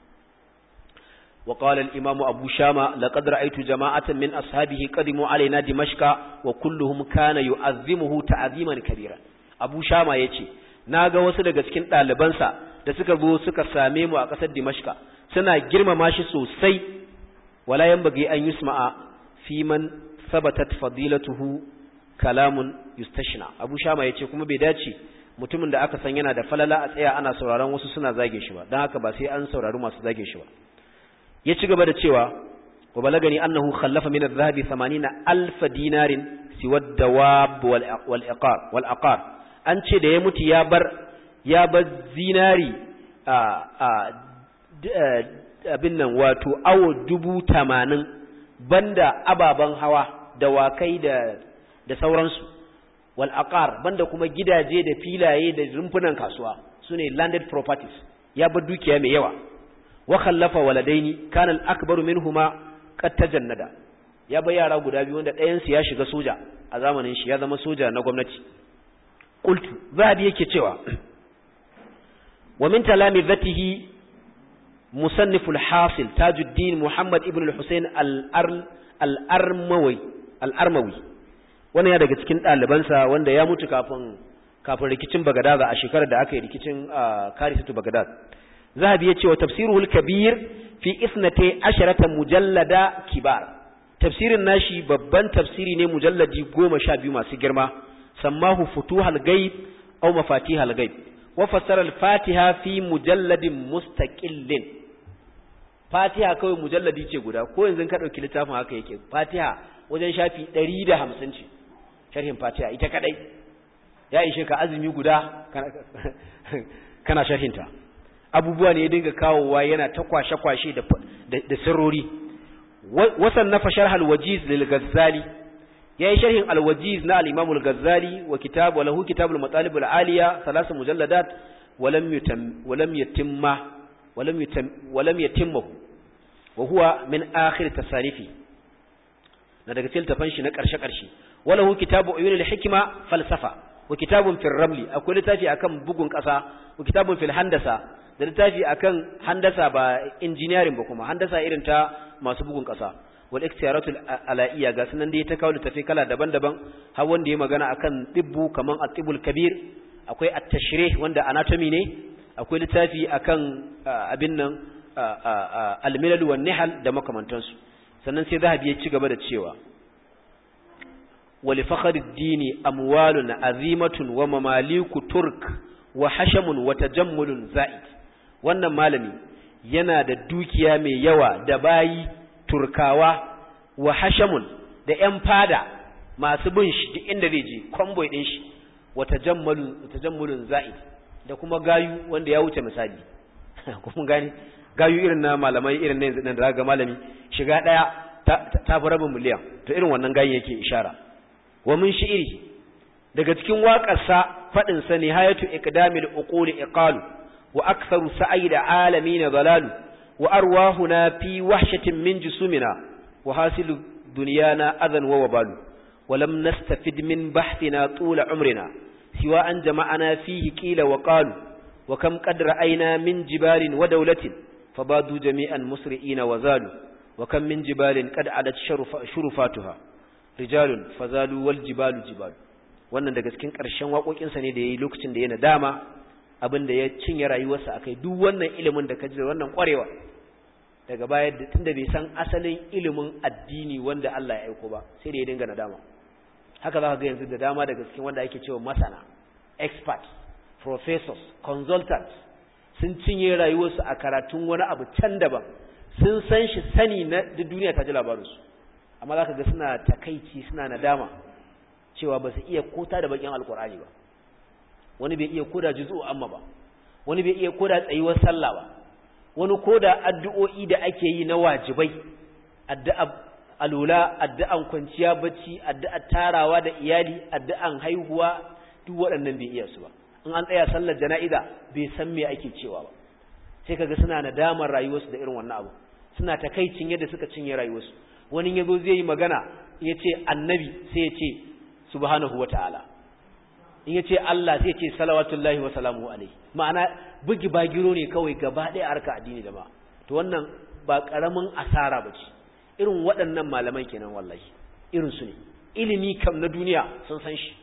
وقال الإمام أبو شامة لقد رأيت جماعة من أصحابه قدموا علينا دمشق وكلهم كان يعظمه تعظيما كبيرا أبو شامة يتي naga wasu daga cikin ɗalibansa da suka zo suka same mu a ƙasar Dimashka suna girmama shi sosai wala yanbaghi an yusma'a fi man sabatat fadilatuhu kalamun yustashna Abu Shama yace kuma bai dace mutumin da aka san yana da falala a tsaya ana sauraron wasu suna zage shi ba dan haka ba sai an saurari masu zage shi ba ya ci gaba da cewa wa balagani annahu khallafa min adh-dhahabi 80000 dinarin siwa ad-dawab wal iqar wal aqar an ce da ya mutu ya bar ya bar zinari a a abin nan wato awo dubu tamanin banda ababen hawa dawakai da da sauransu wal aqar banda kuma gidaje da filaye da rumfunan kasuwa sune landed properties ya bar dukiya mai yawa wa khallafa waladaini kana al-akbaru minhuma qad tajannada ya bar yara guda biyu wanda ɗayan su ya shiga soja a zamanin shi ya zama soja na gwamnati qultu zabi yake cewa wa min talamizatihi musannif al-hasil tajuddin muhammad ibn al-husayn al-armawi al-armawi wannan ya daga cikin ɗalibansa wanda ya mutu kafin kafin rikicin bagadaza a shekarar da aka yi rikicin karisatu bagadad zahabi ya ce wa tafsiruhul kabir fi isnate asharata mujallada kibar tafsirin nashi babban tafsiri ne mujalladi goma sha biyu masu girma sammahu futuhal gaib aw mafatihal gaib wa fassara al-fatiha fi mujalladin mustaqillin fatiha kawai mujalladi ce guda ko yanzu ka dauki littafin haka yake fatiha wajen shafi 150 ce sharhin fatiha ita kadai ya ishe ka azumi guda kana sharhinta abubuwa ne ya dinga kawowa yana ta kwashe-kwashe da sirrori wasan na fashar alwajiz lil gazzali ya yi sharhin alwajiz na al-imam al-gazzali wa kitab wa lahu kitab al-matalib al-aliya salasa mujalladat walam yutam walam yatimma walam yutam walam yatimmahu wa huwa min akhir tasarifi na daga cikin tafan shi na karshe karshe wa lahu kitabu uyun al-hikma falsafa wa kitabun fil ramli akwai littafi akan bugun kasa wa kitabun fil handasa da littafi akan handasa ba engineering ba kuma handasa irin ta masu bugun kasa wal ikhtiyaratul alaiya ga sunan da ya ta kawo littafi kala daban-daban har wanda ya magana akan tibbu kaman at-tibul kabir akwai at-tashrih wanda anatomy ne akwai littafi akan abin nan al-milal wan nihal da makamantansu sannan sai zahabi ya ci gaba da cewa ولفخر الدين أموال عظيمة ومماليك ترك وحشم وتجمل زائد wannan malami yana da dukiya mai yawa da bayi turkawa wa hashamun da ‘yan fada masu bin shi duk inda zai je kwamboi ɗin shi wa tajammulun za'id da kuma gayu wanda ya wuce misali kuma gani gayu irin na malamai irin na yanzu da ga malami shiga ɗaya ta fi rabin miliyan to irin wannan gayin yake ishara wa min shi'iri daga cikin waƙarsa faɗin sa nihayatu iqdamil uquli iqalu wa aktharu sa'i da alamin dalalu wa arwahuna fi wahshatin min jusumina wa hasilu dunyana adan wa wabalu ولم نستفد من بحثنا طول عمرنا سوى أن جمعنا فيه قيل وقالوا وكم قد رأينا من جبال ودولة فبادوا جميعا مسرئين وزالوا وكم من جبال قد عدت شرف شرفاتها رجال فزالوا والجبال جبال wannan daga cikin ƙarshen waƙoƙinsa ne da ya yi lokacin da ya nadama abin da ya cinye rayuwarsa akai duk wannan ilimin da ka ji da wannan ƙwarewa daga baya tunda bai san asalin ilimin addini wanda Allah ya aiko ba sai da ya dinga nadama haka za ka ga yanzu da dama daga cikin wanda ake cewa masana experts professors consultants sun cinye rayuwarsu a karatun wani abu can daban sun san shi sani na duniya ta ji labarinsu amma za ka ga suna takaici suna nadama cewa ba su iya kota da bakin alkur'ani ba wani bai iya koda juzu amma ba wani bai iya koda tsayuwar sallah ba wani koda addu'o'i da ake yi na wajibai addu'a alula addu'an kwanciya bacci addu'ar tarawa da iyali addu'an haihuwa duk waɗannan bai iya su ba in an tsaya sallar jana'iza bai san me ake cewa ba sai kaga suna nadamar rayuwarsu da irin wannan abu suna takaicin yadda suka cinye rayuwarsu wani yazo zai yi magana ya ce annabi sai ya ce subhanahu wata'ala in ya ce Allah sai ya ce salawatullahi wa salamu alaihi ma'ana bugi bagiro ne kawai gaba ɗaya harka addini da ba to wannan ba ƙaramin asara ba ce irin waɗannan malaman kenan wallahi irin su ne ilimi kam na duniya sun san shi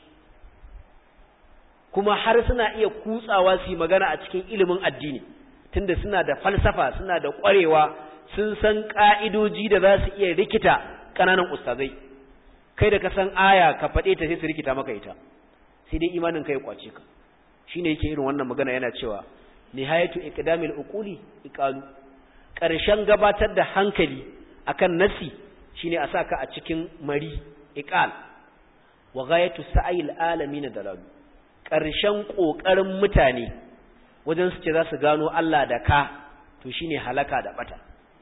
kuma har suna iya kutsawa su yi magana a cikin ilimin addini tunda suna da falsafa suna da ƙwarewa sun san ƙa'idoji da za su iya rikita ƙananan ustazai kai da ka san aya ka faɗe ta sai su rikita maka ita sai dai imanin kai kwace ka shine yake irin wannan magana yana cewa nihayatu iqdamil uquli iqalu ƙarshen gabatar da hankali akan nasi shine a saka a cikin mari iqal wa ghayatu sa'il alamin dalalu ƙarshen ƙoƙarin mutane wajen su ce za su gano Allah da ka to shine halaka da bata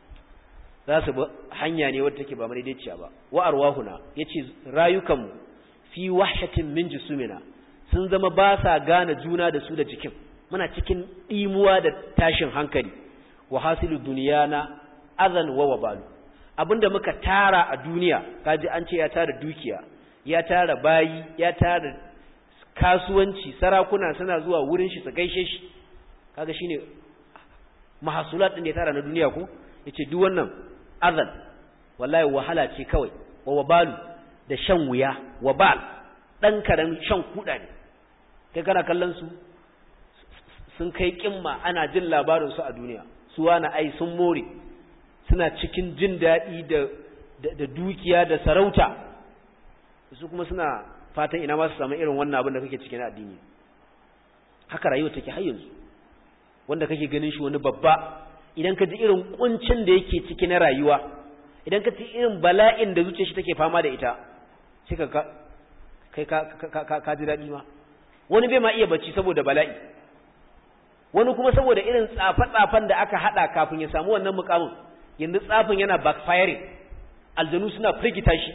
za su bi hanya ne wadda take ba madaidaiciya ba wa arwahuna yace rayukanmu fi wahshatin min jusumina sun zama ba sa gane juna da su da jikin muna cikin dimuwa da tashin hankali wa hasilu duniyana azan wa wabalu abinda muka tara a duniya kaji an ce ya tara dukiya ya tara bayi ya tara kasuwanci sarakuna suna zuwa wurin shi su gaishe shi kaga shine mahasulat din da ya tara na duniya ko yace duk wannan azan wallahi wahala ce kawai wa wabalu da shan wuya wabal dan karan shan kuda ne kai kana kallon su sun kai kimma ana jin labarin su a duniya su wani ai sun more suna cikin jin daɗi da da dukiya da sarauta su kuma suna fatan ina ma su samu irin wannan abin da kake cikin addini haka rayuwa take har yanzu wanda kake ganin shi wani babba idan ka ji irin kuncin da yake ciki na rayuwa idan ka ji irin bala'in da zuciyar shi take fama da ita sai ka kai ka ka ji daɗi ma wani bai ma iya bacci saboda bala'i wani kuma saboda irin tsafe-tsafen da aka hada kafin ya samu wannan mukamin yanzu tsafin yana backfiring aljanu suna firgita shi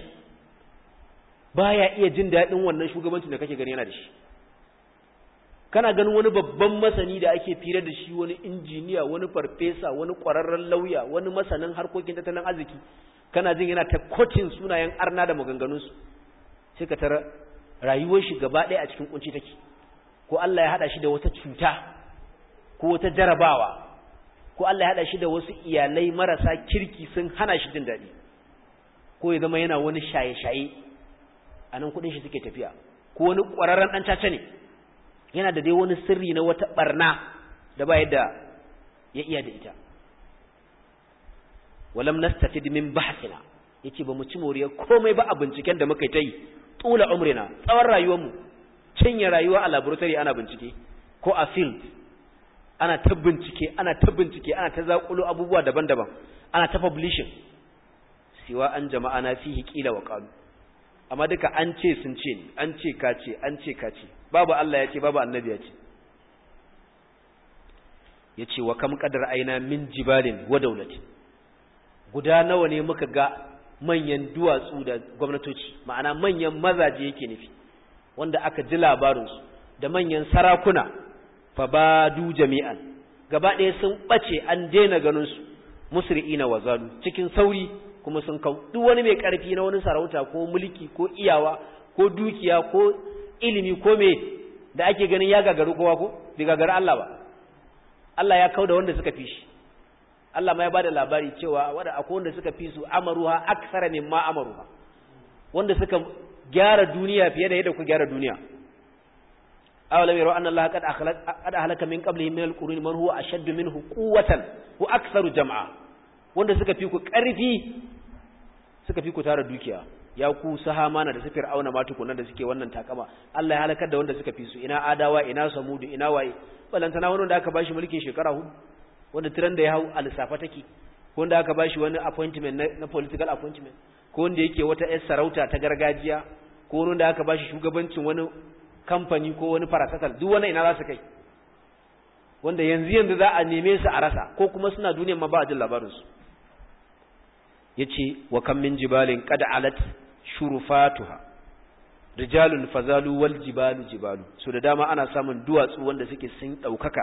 baya iya jin daɗin wannan shugabancin da kake gani yana da shi kana ganin wani babban masani da ake fira da shi wani injiniya wani farfesa wani ƙwararren lauya wani masanin harkokin tattalin arziki kana jin yana ta kocin sunayen arna da maganganunsu sai ka tara rayuwar shi gaba ɗaya a cikin kunci take ko Allah ya haɗa shi da wata cuta ko wata jarabawa ko Allah ya haɗa shi da wasu iyalai marasa kirki sun hana shi jin daɗi ko ya zama yana wani shaye-shaye a nan kuɗin shi suke tafiya ko wani ƙwararren ɗan caca ne yana da dai wani sirri na wata ɓarna da ba yadda ya iya da ita walam nastafid min bahsina yace ba mu ci moriyar komai ba a binciken da muka yi ta yi tula umrina tsawon rayuwarmu cinye rayuwa a laboratory ana bincike ko a field ana ta bincike ana ta bincike ana ta zakulo abubuwa daban-daban ana ta publishing siwa an jama'a na fihi qila wa qalu amma duka an ce sun ce ni an ce ka ce an ce ka ce babu Allah ya ce babu annabi ya ce yace wa kam qadar aina min jibalin wa dawlatin guda nawa ne muka ga manyan duwatsu da gwamnatoci ma'ana manyan mazaje yake nufi wanda aka ji labarinsu da manyan sarakuna fa badu jami'an gaba ɗaya sun ɓace an daina ganinsu musri'ina wa zalu cikin sauri kuma sun kau duk wani mai ƙarfi na wani sarauta ko mulki ko iyawa ko dukiya ko ilimi ko me da ake ganin ya gagaru kowa ko bai gagaru Allah ba Allah ya kau da wanda suka fi shi Allah ma ya bada labari cewa wanda akwai wanda suka fi su amaruha aksara mimma amaruha wanda suka gyara duniya fiye da yadda ku gyara duniya awalam yaro anna Allah qad qad ahlaka min qablihi min alqurun man huwa ashaddu minhu quwwatan wa aktharu jam'a wanda suka fi ku karfi suka fi ku tara dukiya ya ku sahamana da safir auna ma tukunan da suke wannan takama Allah ya halakar da wanda suka fi su ina adawa ina samudu ina waye balantana wani wanda aka bashi mulkin shekara hudu wanda tiran da ya hau a lissafa take ko wanda aka bashi wani appointment na, na political appointment ko wanda yake wata yar sarauta ta gargajiya ko wanda aka bashi shugabancin wani kamfani ko wani parastatal duk wani ina za su kai wanda yanzu yanzu za a neme su a rasa ko kuma suna duniyan ma ba a jin labarin su yace wa kam min jibalin qad alat shurufatuha rijalun fazalu wal jibalu jibalu so da dama ana samun duwatsu wanda suke sun daukaka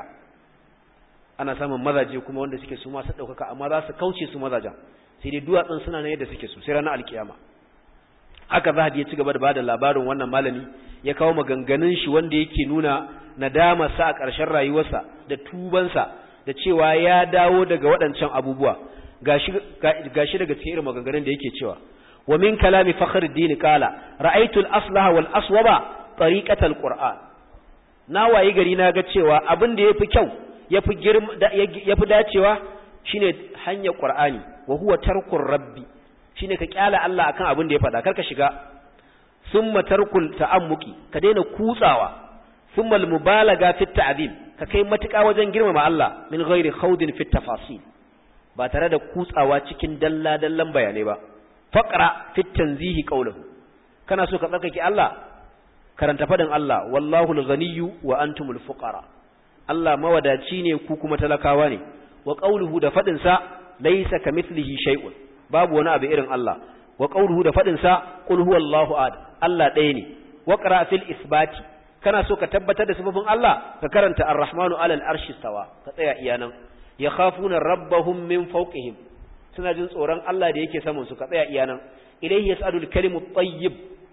ana samun mazaje kuma wanda suke su masu ɗaukaka amma za su kauce su mazajen sai dai duwatsun suna nan yadda suke su sai ranar alkiyama haka zahabi ya ci gaba da bada labarin wannan malami ya kawo maganganun shi wanda yake nuna nadama sa a ƙarshen rayuwarsa da tubansa da cewa ya dawo daga waɗancan abubuwa gashi gashi daga cikin irin maganganun da yake cewa wa min kalami fakhruddin qala ra'aytu al-aslaha wal aswaba tariqatal qur'an na wayi gari na ga cewa abin da yafi kyau yafi girma yafi dacewa shine hanyar Qur'ani wa huwa tarkur rabbi shine ka kyala Allah akan abin da ya faɗa karka shiga thumma tarkul ta'ammuki ka daina kutsawa thumma al-mubalaga fi ta'zim ka kai matuƙa wajen girmama Allah min ghairi khawdin fi tafasil ba tare da kutsawa cikin dalla dallan bayanai ba faqra fi tanzihi qawluhu kana so ka tsarkake Allah karanta fadin Allah wallahu al-ghaniyyu wa antumul fuqara Allah mawadaci ne ku kuma talakawa ne wa qawluhu da fadin sa laysa kamithlihi shay'un babu wani abu irin Allah wa qawluhu da fadin sa qul huwallahu ahad Allah ɗaya ne wa qra fil isbati kana so ka tabbatar da sifofin Allah ka karanta ar-rahmanu alal arshi stawa ka tsaya iyanan yakhafuna rabbahum min fawqihim suna jin tsoron Allah da yake saman su ka tsaya iyanan ilayhi yas'alul kalimu tayyib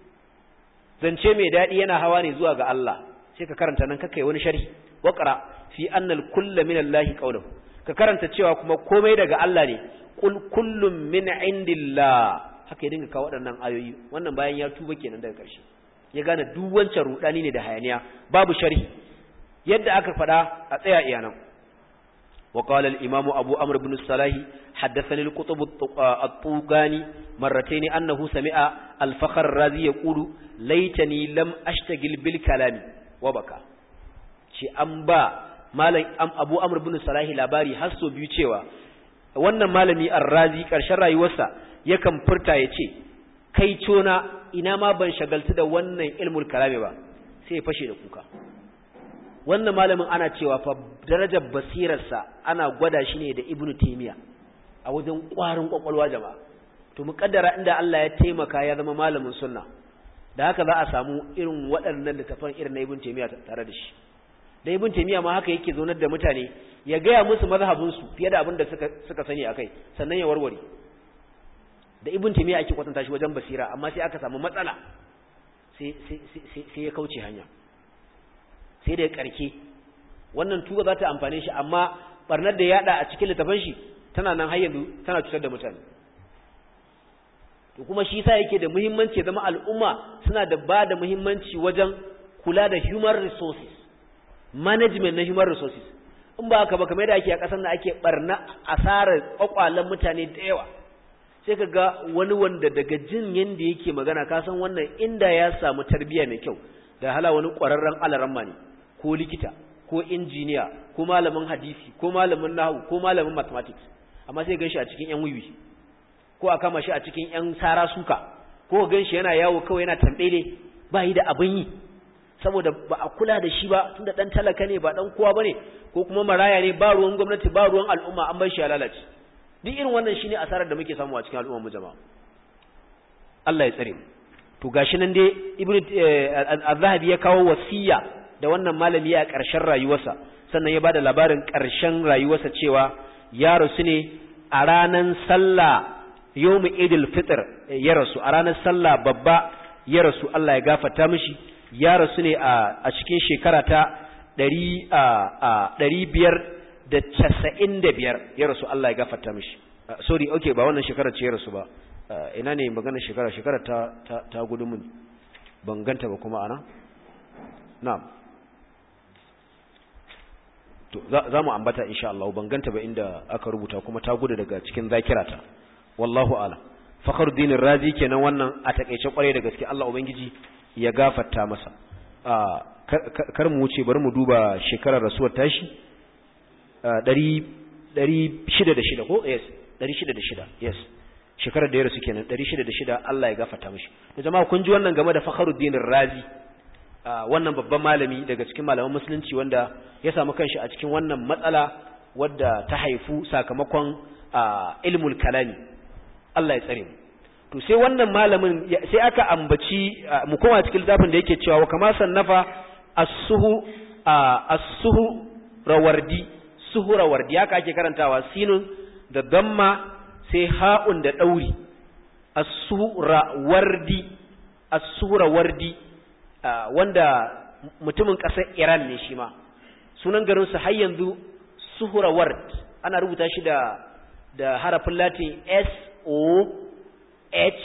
zance mai daɗi yana hawa ne zuwa ga Allah sai ka karanta nan kakai wani sharhi waqra fi anna al-kullu min Allah qawluhu ka karanta cewa kuma komai daga Allah ne kul kullum min indillah haka ya dinga kawo waɗannan ayoyi wannan bayan ya tuba kenan daga ƙarshe ya gane duk wancan rudani ne da hayaniya babu sharhi yadda aka faɗa a tsaya iyanan وقال الإمام أبو أمر بن الصلاح حدثني القطب الطوغاني مرتين أنه سمع الفخر الرازي يقول ليتني لم أشتغل بالكلام وبكى شي أنبا malam Abu Amr ibn Salahi labari har so biyu cewa wannan malami Ar-Razi karshen rayuwarsa yakan furta yace kai cona ina ma ban shagaltu da wannan ilmul kalami ba sai ya fashe da kuka wannan malamin ana cewa fa darajar basirarsa ana gwada shi ne da Ibn Taymiyyah a wajen ƙwarin kwakwalwa jama'a to muƙaddara inda Allah ya taimaka ya zama malamin sunna da haka za a samu irin waɗannan littafan irin na Ibn Taymiyyah tare da shi da ibn taymiya ma haka yake zaunar da mutane ya gaya musu mazhabin su fiye da abin da suka suka sani akai sannan ya warware da ibn taymiya ake kwatanta shi wajen basira amma sai aka samu matsala sai sai sai ya kauce hanya sai da ya karke wannan tuba za ta amfane shi amma barnar da yada a cikin littafin shi tana nan har yanzu tana cutar da mutane to kuma shi yasa yake da muhimmanci ya zama al'umma suna da ba da muhimmanci wajen kula da human resources management na human resources in ba haka ba kamar da ake a ƙasar da ake barna asarar kwakwalen mutane da yawa sai ka ga wani wanda daga jin yadda yake magana ka san wannan inda ya samu tarbiyya mai kyau da hala wani ƙwararren alaramma ne ko likita ko injiniya ko malamin hadisi ko malamin nahu ko malamin mathematics amma sai gan shi a cikin yan wiwi ko a kama shi a cikin yan sara suka ko gan shi yana yawo kawai yana tambele ba yi da abin yi saboda ba a kula da shi ba tunda dan talaka ne ba dan kowa bane ko kuma maraya ne ba ruwan gwamnati ba ruwan al'umma an bar shi ya lalace duk irin wannan shine asarar da muke samu a cikin al'ummar mu jama'a Allah ya tsare mu to gashi nan dai ibnu az-zahabi ya kawo wasiya da wannan malami a ƙarshen rayuwarsa sannan ya bada labarin ƙarshen rayuwarsa cewa ya rasu ne a ranar sallah yawmu idil fitr ya rasu a ranar sallah babba ya rasu Allah ya gafarta mishi ya rasu ne a cikin shekara ta ɗari biyar da casa'in da biyar ya rasu Allah ya gafarta mishi sorry okay ba wannan shekarar ce ya rasu ba ina ne magana shekara shekara ta ta gudu mun ban ganta ba kuma ana na'am to za mu ambata insha Allah ban ganta ba inda aka rubuta kuma ta gudu daga cikin zakirata wallahu a'lam fakhruddin razi kenan wannan a takeice kware da gaske Allah ubangiji ya gafarta masa kar mu wuce bari mu duba shekarar rasuwar tashi 606 ko yes 606 yes shekarar da ya rasu kenan 606 Allah ya gafarta mishi da jama'a kun ji wannan game da Fakhruddin Razi wannan babban malami daga cikin malaman musulunci wanda ya samu kanshi a cikin wannan matsala wadda ta haifu sakamakon ilmul kalami Allah ya tsare mu to sai wannan malamin sai aka ambaci mu koma cikin littafin da yake cewa kama sannafa as-suhu as-suhu rawardi suhu rawardi haka ake karantawa sinun da damma sai ha'un da dauri as-suhu rawardi as-suhu rawardi wanda mutumin ƙasar Iran ne shi ma sunan garin su har yanzu suhuraward ana rubuta shi da da harafin latin S O H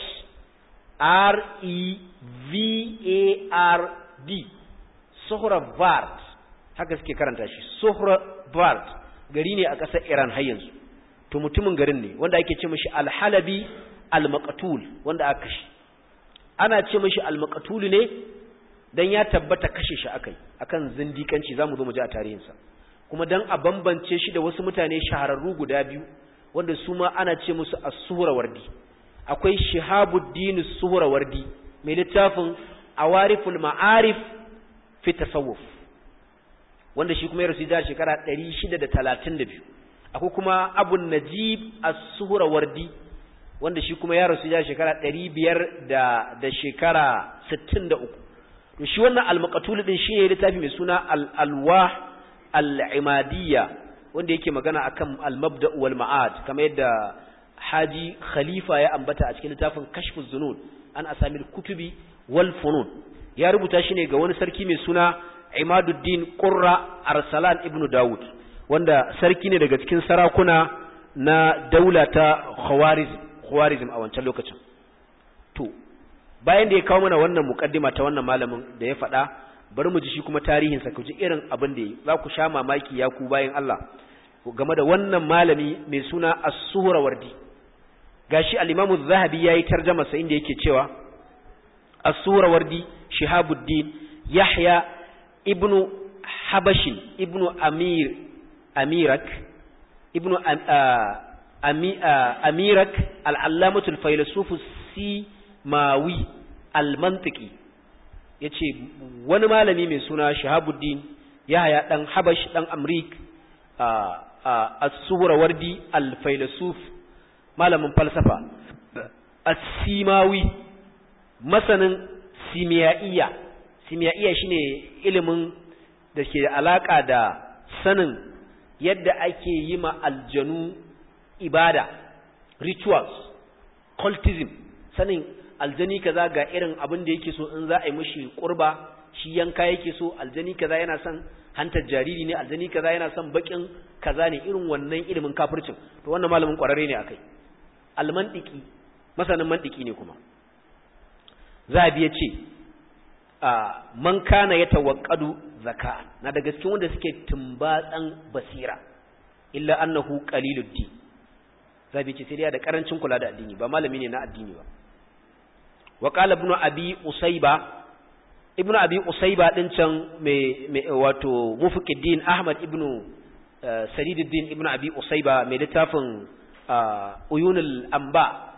R E V A R D Sohravard haka suke karanta shi Sohravard gari ne a ƙasar Iran har yanzu to mutumin garin ne wanda ake ce mishi Al-Halabi Al-Maqtul wanda aka shi ana ce mishi Al-Maqtul ne dan ya tabbata kashe shi akai akan zindikanci zamu zo mu ji a tarihinsa kuma dan a bambance shi da wasu mutane shahararru guda biyu wanda su ma ana ce musu as-suhrawardi akwai shihabuddin as-suhrawardi mai littafin awariful ma'arif fi tasawuf wanda shi kuma ya rasu da shekara 632 akwai kuma abun najib as-suhrawardi wanda shi kuma ya rasu da shekara 500 da da shekara 63 to shi wannan al-maqtul din shi ne littafi mai suna al-alwah al-imadiyya wanda yake magana akan al-mabda wal ma'ad kamar yadda haji khalifa ya ambata a cikin littafin kashfu zunun an asamil kutubi wal funun ya rubuta shi ne ga wani sarki mai suna imaduddin qurra arsalan ibn daud wanda sarki ne daga cikin sarakuna na daula ta khawarizm khawarizm a wancan lokacin to bayan da ya kawo mana wannan mukaddima ta wannan malamin da ya faɗa bari mu ji shi kuma tarihinsa ku ji irin abin da yi za ku sha mamaki ya ku bayan Allah game da wannan malami mai suna as-suhra wardi gashi al-Imam az-Zahabi yayi tarjuma sa inda yake cewa as-suhra wardi Shihabuddin Yahya ibn Habash ibn Amir Amirak ibn Amirak al-Allamatu al-Faylasuf Simawi al-Mantiki yace wani malami mai suna Shihabuddin Yahya dan Habash dan Amrik as-Suhrawardi al-Faylasuf malamin falsafa as-Simawi masanin simiyaiya simiyaiya shine ilimin da ke da alaka da sanin yadda ake yi ma aljanu ibada rituals cultism sanin aljani kaza ga irin abin da yake so in za a yi mishi kurba shi yanka yake so aljani kaza yana son hantar jariri ne aljani kaza yana son bakin kaza ne irin wannan ilimin kafircin to wannan malamin kwararre ne akai almantiki masanin mantiki ne kuma zabi ya ce man kana ya tawakkadu zaka na daga cikin wanda suke tumbatsan basira illa annahu qalilud din zabi ce sai dai da karancin kula da addini ba malami ne na addini ba wa qala ibn abi usayba ibn abi usayba din can mai wato mufiqiddin ahmad ibn sariduddin ibn abi usayba mai littafin uyunul amba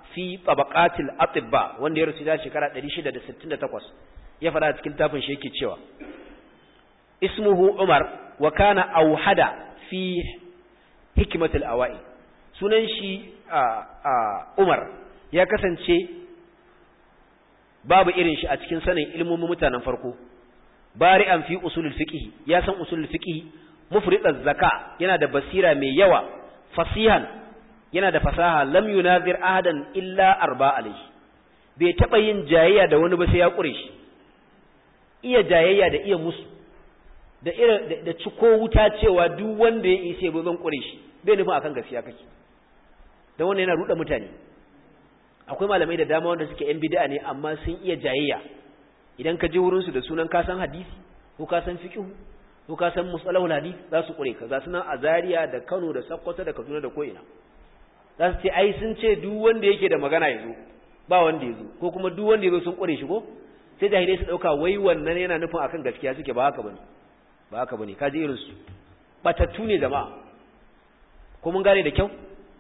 fi tabaqatil atibba wanda ya rusu da shekara 668 ya fada cikin tafin shi yake cewa ismuhu umar wa kana auhada fi hikmatil awai sunan shi umar ya kasance babu irin shi a cikin sanin ilmomin mutanen farko bari'an fi usulul fiqh ya san usulul fiqh mufridaz zaka yana da basira mai yawa fasihan yana da fasaha lam yunazir ahadan illa arba alayhi bai taba yin jayayya da wani ba sai ya kure shi iya jayayya da iya musu da ira da ciko wuta cewa duk wanda ya isa ba zan kure shi bai nufin akan gaskiya kake dan wannan yana ruda mutane akwai malamai da dama wanda suke yan bid'a ne amma sun iya jayayya idan ka je wurin su da sunan ka san hadisi ko ka san fiqh ko ka san musalahul hadith za su kure ka za su nan a Zaria da Kano da Sokoto da Kaduna da ko'ina za su ce ai sun ce duk wanda yake da magana ya zo ba wanda ya zo ko kuma duk wanda ya zo sun kure shi ko sai jahilai su dauka wai wannan yana nufin akan gaskiya suke ba haka bane ba haka bane kaji irin su batattu ne jama'a ko mun gane da kyau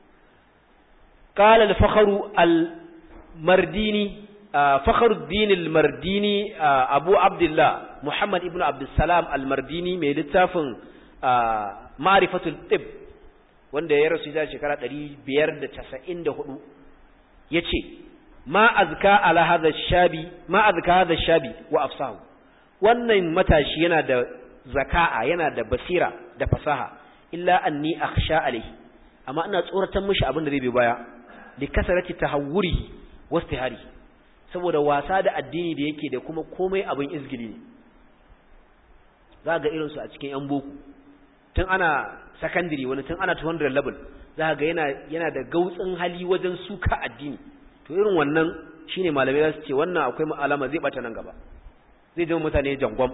qala al-fakhru al-mardini fakhruddin al-mardini abu abdullah muhammad ibnu abdus salam al-mardini mai littafin ma'rifatul tibb wanda ya rasu da shekara 594 yace ma azka ala hadha shabi ma azka hadha shabi wa afsahu wannan matashi yana da zaka'a yana da basira da fasaha illa anni akhsha alayhi amma ina tsoratar mishi abin da zai bi baya li kasarati tahawuri wastihari saboda wasa da addini da yake da kuma komai abin izgili ne za ga irin su a cikin yan boko tun ana secondary wani tun ana 200 level za ga yana yana da gautsin hali wajen suka addini to irin wannan shine malamai za su ce wannan akwai alama zai bata nan gaba zai zama mutane jangwam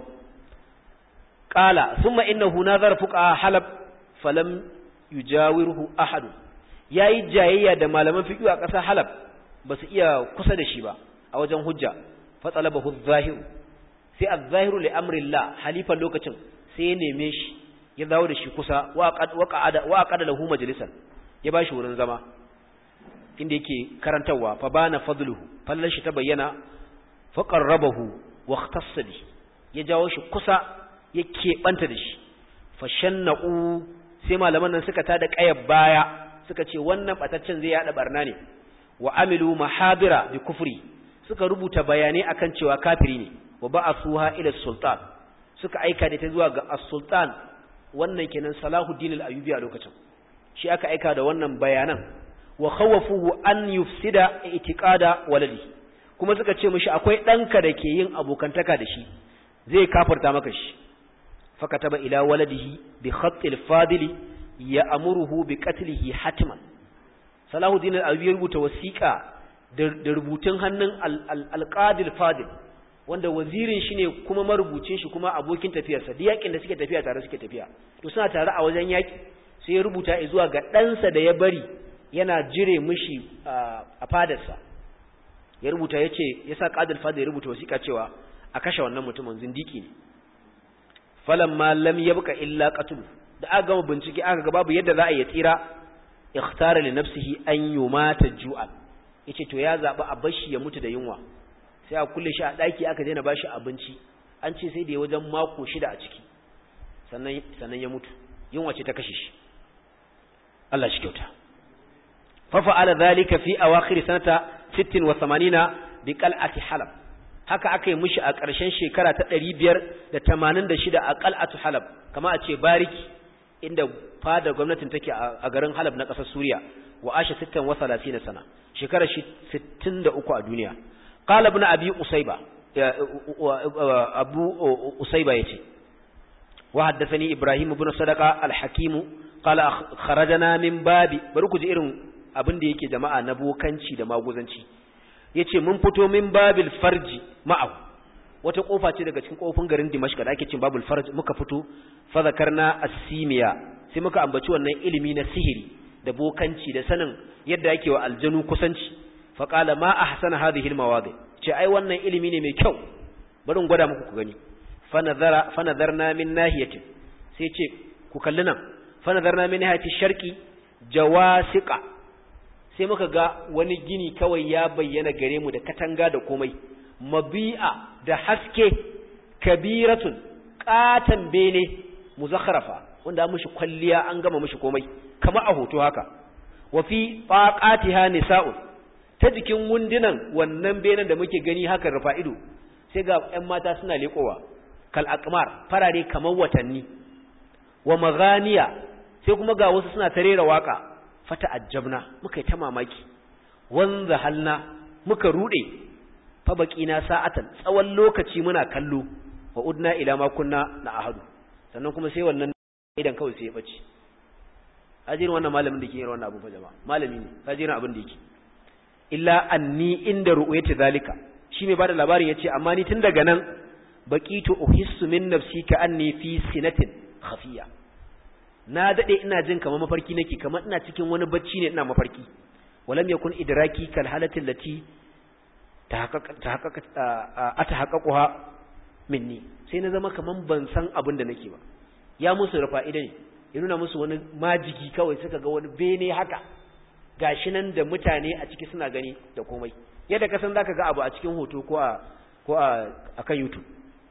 qala thumma innahu nazar fuqa halab falam yujawirhu ahad yayi jayayya da malaman fiqh a ƙasar halab basu iya kusa da shi ba a wajen hujja fa talabahu adh-zahir sai adh-zahiru li amrillah halifan lokacin sai ya neme shi ya dawo da shi kusa wa qa'ada wa qada lahu majlisan ya bashi wurin zama inda yake karantawa fa bana fadluhu fallan shi ta bayyana fa qarrabahu wa ikhtassa bi ya jawo shi kusa ya keɓanta da shi fa shanna'u sai malaman nan suka tada ƙayar baya suka ce wannan bataccen zai yada barna ne wa amilu mahadira bi kufri suka rubuta bayanai akan cewa kafiri ne wa ba'athuha ila sultan suka aika da ta zuwa ga as-sultan wannan kenan Salahuddin al-Ayyubi a lokacin shi aka aika da wannan bayanan wa khawafuhu an yufsida i'tiqada waladi kuma suka ce mishi akwai danka da ke yin abokantaka da shi zai kafarta maka shi fakataba ila waladihi bi khatt al-fadil ya'muruhu bi qatlihi hatman Salahuddin al-Ayyubi rubuta wasiqa da rubutun hannun al-Qadi al-Fadil wanda wazirin shi ne kuma marubucin shi kuma abokin tafiyarsa duk yakin da suke tafiya tare suke tafiya to suna tare a wajen yaki sai ya rubuta zuwa ga ɗansa da ya bari yana jire mishi a fadarsa ya rubuta ya ce ya sa ƙadil fada ya rubuta wasiƙa cewa a kashe wannan mutumin zindiki ne falan ma lam yabqa illa qatl da aka gama bincike aka ga babu yadda za a yi tsira ikhtara li nafsihi an yumata ju'an yace to ya zaba a bashi ya mutu da yunwa sai a kulle shi a ɗaki aka daina ba shi abinci an ce sai da ya wajen mako shida a ciki sannan ya mutu yunwa ce ta kashe shi Allah shi kyauta fafa'ala zalika fi awakhir sanata 60 wa 80 bi qal'ati halab haka aka yi mishi a ƙarshen shekara ta 586 a qal'atu halab kama a ce bariki inda fadar gwamnatin take a garin halab na ƙasar suriya wa asha 60 wa 30 sana shekarar 63 a duniya قال ابن أبي أصيبة أبو أصيبة يتي وحدثني إبراهيم بن صدقة الحكيم قال خرجنا من باب بروكو جئرن abin da yake jama'a na bokanci da maguzanci yace mun fito min babil farji ma'ahu wata kofa ce daga cikin kofin garin Dimashq da ake cin babul farj muka fito fa zakarna as-simiya sai muka ambaci wannan ilimi na sihiri da bokanci da sanin yadda yake wa aljanu kusanci faƙala ma a hasana hadhihi almawadi ce ai wannan ilimi ne mai kyau bari in gwada muku ku gani fa nazarna min nahiyatin sai ce ku kalli nan fa nazarna min nahiyati sharqi jawasiqa sai muka ga wani gini kawai ya bayyana gare mu da katanga da komai mabi'a da haske kabiratun katan bene muzakharafa wanda mushi kwalliya an gama mushi komai kama a hoto haka wa fi faqatiha nisa'un ta jikin wundunan wannan benen da muke gani haka rufa ido sai ga ƴan mata suna lekowa kal aqmar farare kamar watanni wa maghaniya sai kuma ga wasu suna tarera waka fata ajabna muka yi ta mamaki wanza halna muka rude fa baqina sa'atan tsawon lokaci muna kallo wa udna ila ma kunna na ahadu sannan kuma sai wannan idan kawai sai ya bace ajirin wannan malamin da ke yin wannan abu fa jama'a malami ne ajirin abin da yake illa anni inda ru'yati zalika shi mai bada labarin yace amma ni tun daga nan baqitu uhissu min nafsi ka anni fi sinatin khafiya na dade ina jin kamar mafarki nake kamar ina cikin wani bacci ne ina mafarki walam yakun idraki kal halati allati tahaqqaqa minni sai na zama kaman ban san abin da nake ba ya musu rufa idan ya nuna musu wani majigi kawai suka ga wani bene haka gashi nan da mutane a ciki suna gani da komai yadda ka san zaka ga abu a cikin hoto ko a ko a akan YouTube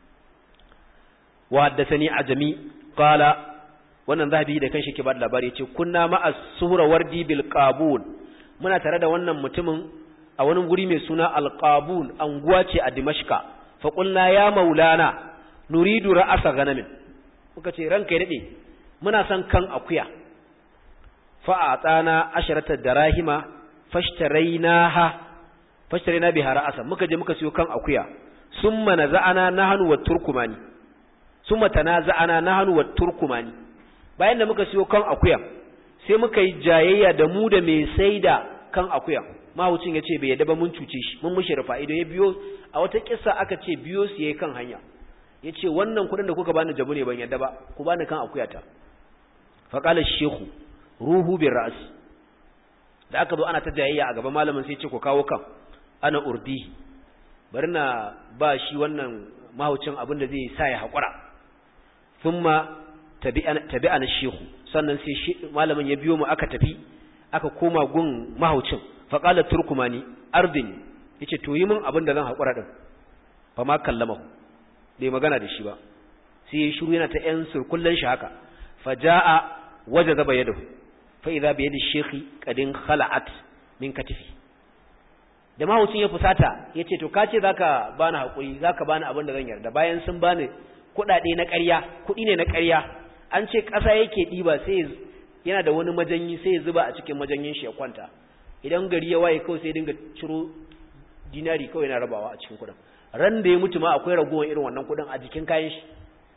wa haddathani ajami qala wannan zahabi da kanshi ke ba da labari yace kunna ma'a suhra wardi bil qabul muna tare da wannan mutumin a wani guri mai suna al qabul anguwa ce a dimashqa fa qulna ya maulana nuridu ra'asa ganamin muka ce ranka ya dade muna son kan akuya fa atana asharata darahima fashtarainaha fashtaraina biha ra'asa muka je muka siyo kan akuya summa naza'ana nahnu wat turkumani summa tanaza'ana nahnu wat turkumani bayan da muka siyo kan akuya sai muka yi jayayya da mu da mai saida kan akuya mahucin ya ce bai yadda ba mun cuce shi mun mushi rufa ido ya biyo a wata kissa aka ce biyo su yayi kan hanya ya ce wannan kuɗin da kuka bani jabu ne ban yadda ba ku bani kan akuya ta faƙala shehu ruhu bin ra'as da aka zo ana ta jayayya a gaban malamin sai ce ku kawo kan ana urdi bari na ba shi wannan mahucin abin da zai sa ya haƙura thumma tabi'a na shehu sannan sai malamin ya biyo mu aka tafi aka koma gun mahaucin faƙala turkumani ardin ya ce to yi min abin da zan haƙura ɗin ba ma kallama bai magana da shi ba sai ya shiru yana ta ‘yan surkullen shi haka faja'a waje zaba yadda fa idza bi yadi shekhi kadin khala'at min katifi da mahaucin ya fusata ya ce to ka ce zaka bani haƙuri zaka bani abin da zan yarda bayan sun bani kuɗaɗe na ƙarya kuɗi ne na ƙarya an ce ƙasa yake ɗiba sai yana da wani majanyi sai ya zuba a cikin majanyin shi ya kwanta idan gari ya waye kawai sai dinga ciro dinari kawai yana rabawa a cikin kuɗin ran da ya mutu ma akwai ragowar irin wannan kuɗin a jikin kayan shi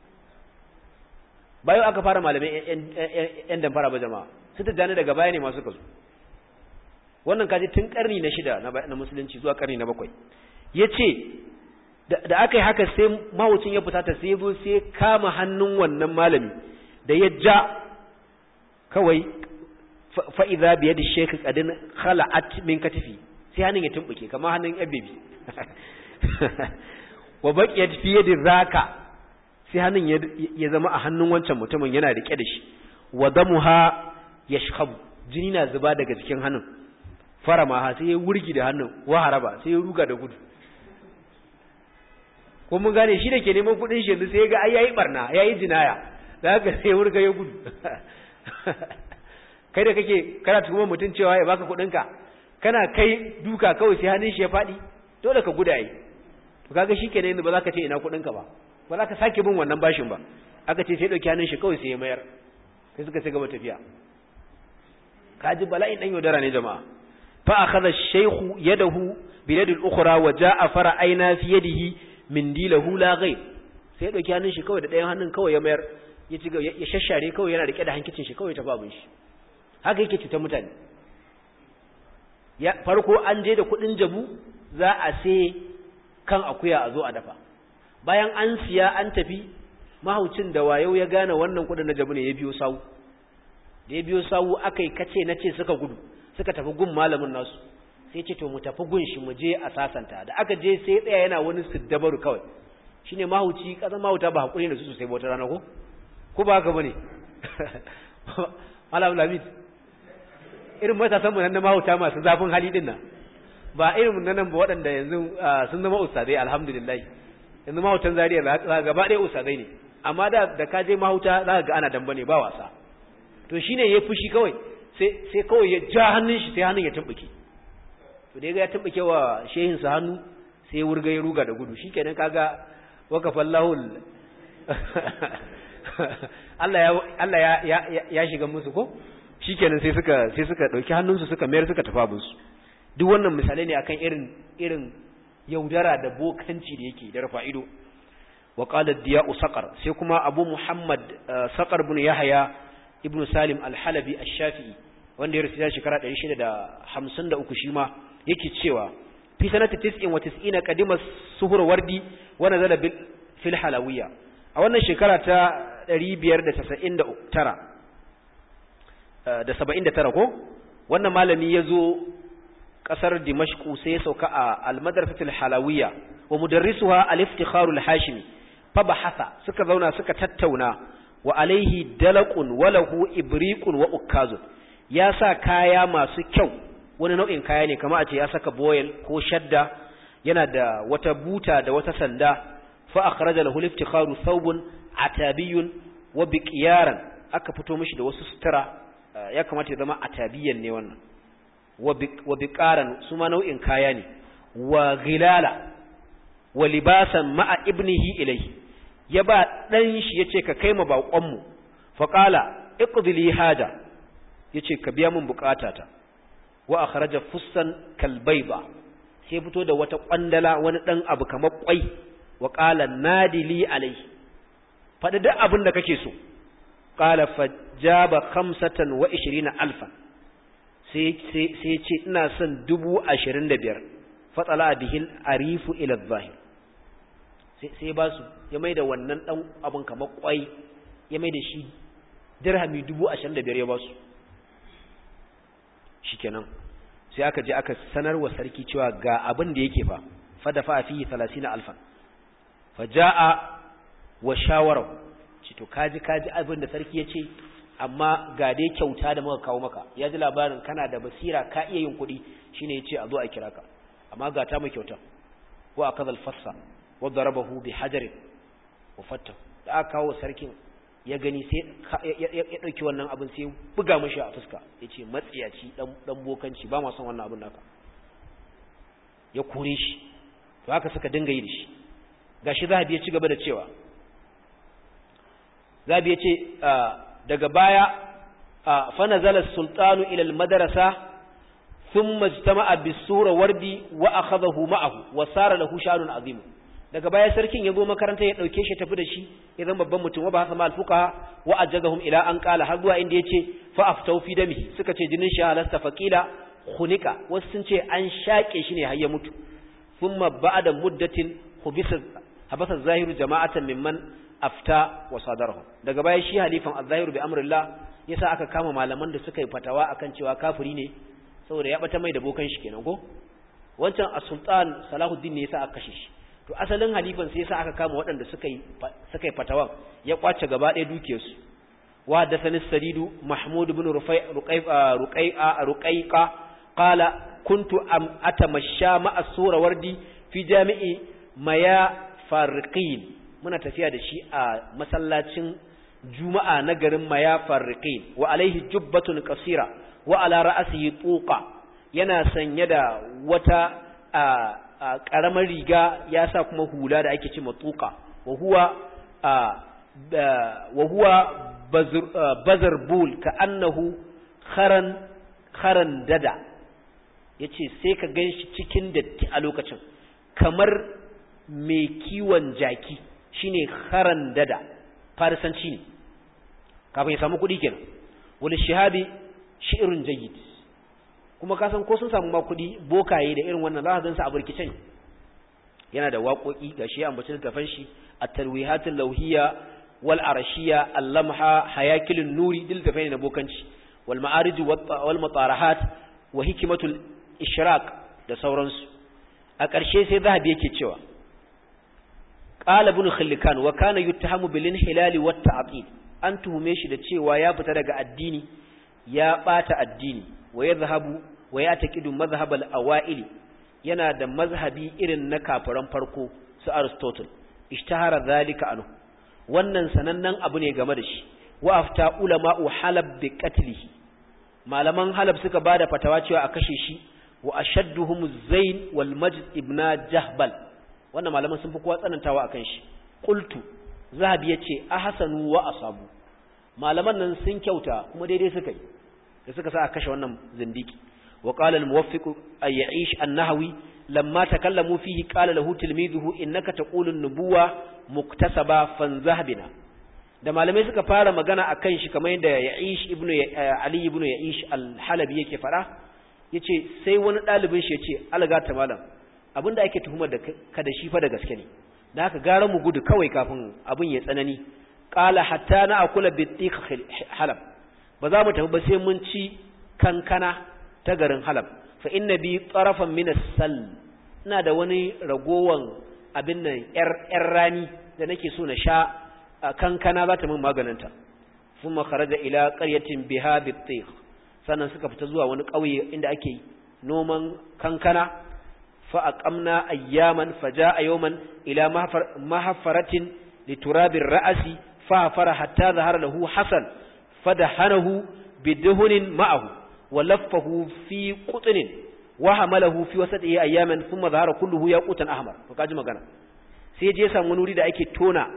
bayan aka fara malamai yan damfara ba jama'a su ta jani daga baya ne masu kazo wannan kaji tun karni na shida na musulunci zuwa karni na bakwai ya ce da aka yi haka sai mawucin ya fusata sai ya sai kama hannun wannan malami da ya ja kawai fa'iza biye da shekhi ƙadin khala'at min katifi sai hannun ya tumbuke kama hannun yan bebi wa baƙiyar fiye da zaka sai hannun ya zama a hannun wancan mutumin yana riƙe da shi wa damuha ya shahabu jini na zuba daga cikin hannun fara maha sai ya wurgi da hannun wa haraba sai ya ruga da gudu ko mun gane shi da ke neman kuɗin shi yanzu sai ya ga ai yayi barna yayi jinaya da haka sai wurga ya gudu kai da kake kana tuhumar mutum cewa ya baka kuɗinka kana kai duka kawai sai hannun shi ya faɗi dole ka guda yi to kaga shikenan yanzu ba za ka ce ina kuɗinka ba ba za ka sake bin wannan bashin ba aka ce sai ɗauki hannun shi kawai sai ya mayar sai suka ci gaba tafiya kaji bala'in dan yaudara ne jama'a fa akhadha ash-shaykhu yadahu bi yadi al-ukhra wa ja'a fara'ayna fi yadihi min dilahu la ghayr sai ɗauki hannun shi kawai da ɗayan hannun kawai ya mayar ya ci ya shashare kawai yana rike da hankicin shi kawai ta babun shi haka yake cutar mutane ya farko an je da kudin jabu za a sai kan akuya a zo a dafa bayan an siya an tafi mahaucin da wayo ya gane wannan kudin na jabu ne ya biyo sawu da ya biyo sawu aka yi kace na ce suka gudu suka tafi gun malamin nasu sai ce to mu tafi gun shi mu je a sasanta da aka je sai tsaya yana wani siddabaru kawai shine mahauci kasan mahauta ba hakuri da su sosai ba wata rana ko ko ba haka bane malam lamid irin matasan mu nan na mahauta masu zafin hali din nan ba irin nan nan ba waɗanda yanzu sun zama ustadai alhamdulillah yanzu mahautan zariya za gaba ɗaya ustadai ne amma da da ka je mahauta za ka ga ana damba ne ba wasa to shine ya fushi kawai sai sai kawai ya ja hannun shi sai hannun ya tumbuke to da ya ga ya tumbuke wa shehin sa hannu sai ya wurga ya ruga da gudu shikenan kaga waqafallahu Allah ya Allah ya ya shiga musu ko shikenan sai suka sai suka dauki hannunsu suka mayar suka tafi abin su duk wannan misalai ne akan irin irin yaudara da bokanci da yake da rafa ido wa qala diya'u saqar sai kuma abu muhammad saqar ibn yahya ibn salim al-halabi ash-shafi'i wanda ya rasu shekara 653 shi ma yake cewa fi sanati 99 qadima suhur wardi wa nazala fil halawiyya a wannan shekara ta 599 da 79 ko wannan malami yazo kasar dimashku sai ya sauka a al-madrasatul halawiyya wa mudarrisuha al-iftikharu al-hashimi fa bahatha suka zauna suka tattauna wa alaihi dalaqun wa lahu ibriqun wa ukkazun ya sa kaya masu kyau wani nau'in kaya ne kamar a ce ya saka boil ko shadda yana da wata buta da wata sanda fa akhraja lahu al-iftikharu thawbun atabiyyun wa biqiyaran aka fito mishi da wasu sutura ya kamata ya zama atabiyan ne wannan wa biqaran su ma nau'in kaya ne wa ghilala wa libasan ma'a ibnihi ilayhi ya ba dan shi yace ka kai ma bakon mu fa qala iqdi li haja yace ka biya min bukatata wa akhraja fussan kalbayba sai fito da wata kwandala wani dan abu kamar kwai wa qala nadili alayhi fadi duk abin da kake so qala fajaba khamsatan wa 20 alfan sai ce ina son dubu ashirin da biyar fatsala bihil arifu ila zahir sai ba su ya mai da wannan ɗan abin kamar kwai ya mai da shi dirhami dubu ashirin da biyar ya ba su shi kenan sai aka je aka sanar wa sarki cewa ga abin da yake fa fada fa fi talasina alfan fa ja'a wa shawara ci to kaji kaji abin da sarki ya ce amma ga dai kyauta da muka kawo maka ya ji labarin kana da basira ka iya yin kuɗi shine ya ce a zo a kira ka amma ga ta mu kyauta wa akaza al-fassa wa darabahu bi hajarin wa fatta da aka kawo sarkin ya gani sai ya dauki wannan abin sai buga mishi a fuska yace matsiyaci dan dan bokanci ba ma son wannan abin naka ya kore shi to haka suka dinga yi da shi gashi zahabi ya ci gaba da cewa zahabi ya ce daga baya fa nazala sultanu ila almadrasa thumma ijtama'a bisura wardi wa akhadahu ma'ahu wa sara lahu sha'nun azim daga baya sarkin ya zo makaranta ya dauke shi tafi da shi ya zama babban mutum wa ba hasa mal fuqaha wa ajazahum ila an qala har zuwa inda yace fa aftau fi damihi suka ce jinin shi halasta faqila khunika wasu sun ce an shake shi ne har ya mutu thumma ba'da muddatin hubisa habasa zahiru jama'atan mimman afta wa sadarahu daga baya shi halifan az-zahiru bi amrillah yasa aka kama malaman da suka yi fatawa akan cewa kafiri ne saboda ya bata mai da bokan shi kenan ko wancan as-sultan salahuddin ne yasa aka kashe shi to asalin halifan sai yasa aka kama waɗanda suka yi suka yi fatawa ya kwace gaba ɗaya dukiyar su wa hadathani sadidu mahmud ibn rufai ruqayqa ruqayqa ruqayqa qala kuntu am atamashsha ma'a sura wardi fi jami'i maya farqin muna tafiya da shi a masallacin juma'a na garin maya farriqin wa alaihi jubbatun qasira wa ala ra'sihi tuqa yana sanye da wata karamar riga ya sa kuma hula da ake cewa tuqa wa huwa wa huwa bazar bul ka annahu kharan kharan dada yace sai ka ganshi cikin datti a lokacin kamar mai kiwon jaki shine kharan dada farisanci ne kafin ya samu kuɗi kenan wani shahabi shi'irun jayyid kuma ka san ko sun samu ma kuɗi bokaye da irin wannan za ka gansa a burkice ne yana da waƙoƙi ga shi ambaci littafan shi at-tarwihatul lauhiyya wal arashiyya al-lamha hayakilun nuri dil littafai na bokanci wal ma'arij wal mutarahat wa hikmatul ishraq da sauransu a ƙarshe sai zahabi yake cewa qala ibn khilkan wa kana yuttahamu bil inhilal wat ta'til an tuhume shi da cewa ya fita daga addini ya bata addini wa yadhhabu wa yataqidu madhhab al-awaili yana da mazhabi irin na kafiran farko su Aristotle ishtahara zalika anhu wannan sanannen abu ne game da shi wa afta ulama'u halab bi qatlihi malaman halab suka bada fatawa cewa a kashe shi wa ashadduhum zain wal majd ibn jahbal wannan malaman sun fi kowa tsanantawa akan shi qultu zahabi yace ahsanu wa asabu malaman nan sun kyauta kuma daidai suka yi da suka sa a kashe wannan zindiki wa qala al muwaffiq ay ya'ish an-nahwi lamma takallamu fihi qala lahu tilmizuhu innaka taqulu an-nubuwa muktasaba fanzahbina da malamai suka fara magana akan shi kamar yadda ya'ish ibnu ali ibnu ya'ish al-halabi yake fara yace sai wani dalibin shi yace alga ta malam abinda ake tuhumar da ka da shi fa da gaske ne da haka gara mu gudu kawai kafin abin ya tsanani qala hatta na akula bitiq halab ba za mu tafi ba sai mun ci kankana ta garin halab fa inna bi tarafan min as-sal ina da wani ragowan abin nan yar yar rani da nake so na sha kankana za ta min maganinta thumma kharaja ila qaryatin biha bitiq sannan suka fita zuwa wani ƙauye inda ake noman kankana fa aqamna ayyaman faja'a yawman ila mahafaratin liturabir ra'asi fa fara hatta zahara lahu hasan fadahanahu bidhunin ma'ahu wa laffahu fi qutnin wa hamalahu fi wasati ayyaman thumma zahara kulluhu yaqutan ahmar to kaji magana sai je samu wuri da ake tona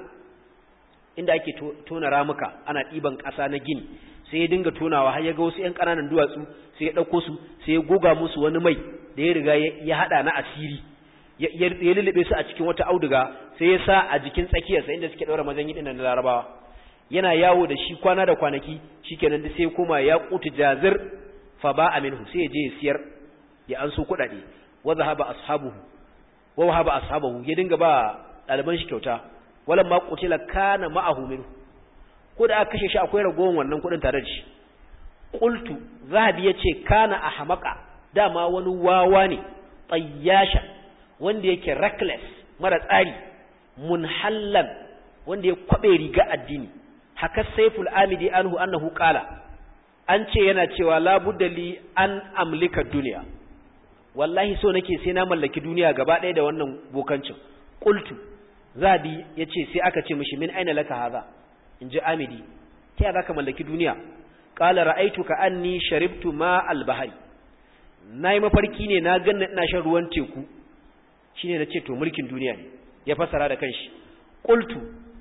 inda ake tona ramuka ana diban ƙasa na gini sai ya dinga tonawa har ya ga wasu ƴan ƙananan duwatsu sai ya ɗauko su sai ya goga musu wani mai da ya riga ya haɗa na asiri ya lullube su a cikin wata auduga sai ya sa a jikin tsakiyarsa inda suke ɗaura mazan yi na larabawa yana yawo da shi kwana da kwanaki shikenan sai ya koma ya kutu jazir fa ba aminhu sai ya je ya siyar ya an so kuɗaɗe wa zahaba ashabuhu wa wahaba ashabuhu ya dinga ba ɗaliban shi kyauta wala ma qutila kana ma'ahu minhu ko da aka kashe shi akwai ragowar wannan kudin tare da shi qultu zahabi yace kana ahmaqa dama wani wawa ne tayyasha wanda yake reckless mara tsari munhallan wanda ya kwabe riga addini haka saiful amidi anhu annahu qala an ce yana cewa la budda li an amlika duniya wallahi so nake sai na mallaki duniya gaba ɗaya da wannan bokancin qultu zabi yace sai aka ce mishi min aina laka hadha in ji amidi ta yaya zaka mallaki duniya qala ra'aytu ka anni sharibtu ma al-bahri nayi mafarki ne na ganna ina shan ruwan teku shine nace to mulkin duniya ne ya fasara da kanshi qultu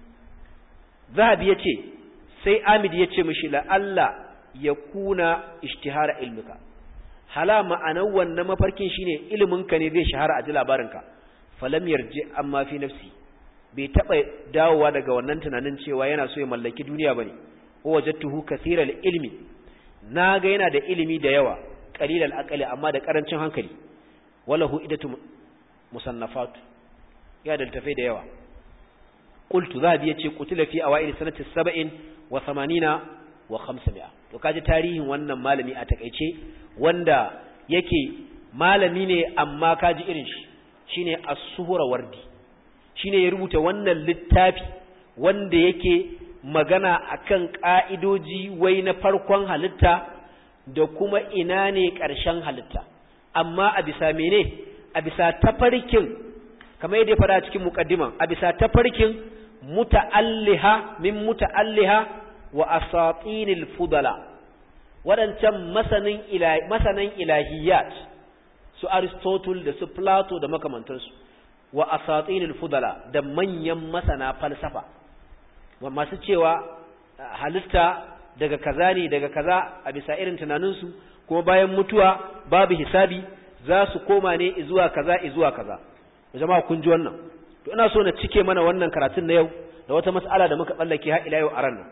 zahabi yace sai amidi yace mishi la alla yakuna ishtihara ilmuka hala ma'anar wannan mafarkin shine iliminka ne zai shahara a ji labarinka falam yarji amma fi nafsi bai taɓa dawowa daga wannan tunanin cewa yana so ya mallaki duniya ba ne ko wajattuhu kathiral ilmi na ga yana da ilimi da yawa qalilal aqli amma da karancin hankali walahu idatu musannafat ya da tafai da yawa qultu zabi yace qutila fi awail sanati 70 wa 80 wa 500 to kaji tarihin wannan malami a takeice wanda yake malami ne amma kaji irin shi shine as-suhra wardi shine ya rubuta wannan littafi wanda yake magana akan ka'idoji wai na farkon halitta da kuma ina ne ƙarshen halitta amma a bisa mene a bisa tafarkin kamar yadda ya fara cikin muqaddiman a bisa tafarkin muta'alliha min muta'alliha wa asatinil fudala waɗancan masanin ilahi masanan ilahiyat su aristotle da su plato da makamantansu wa asatinul fudala da manyan masana falsafa masu cewa halitta daga kaza ne daga kaza a bisa irin tunaninsu kuma bayan mutuwa babu hisabi za su koma ne zuwa kaza zuwa kaza jama'a kun ji wannan to ina so na cike mana wannan karatun na yau da wata mas'ala da muka tsallake har ila yau a ran nan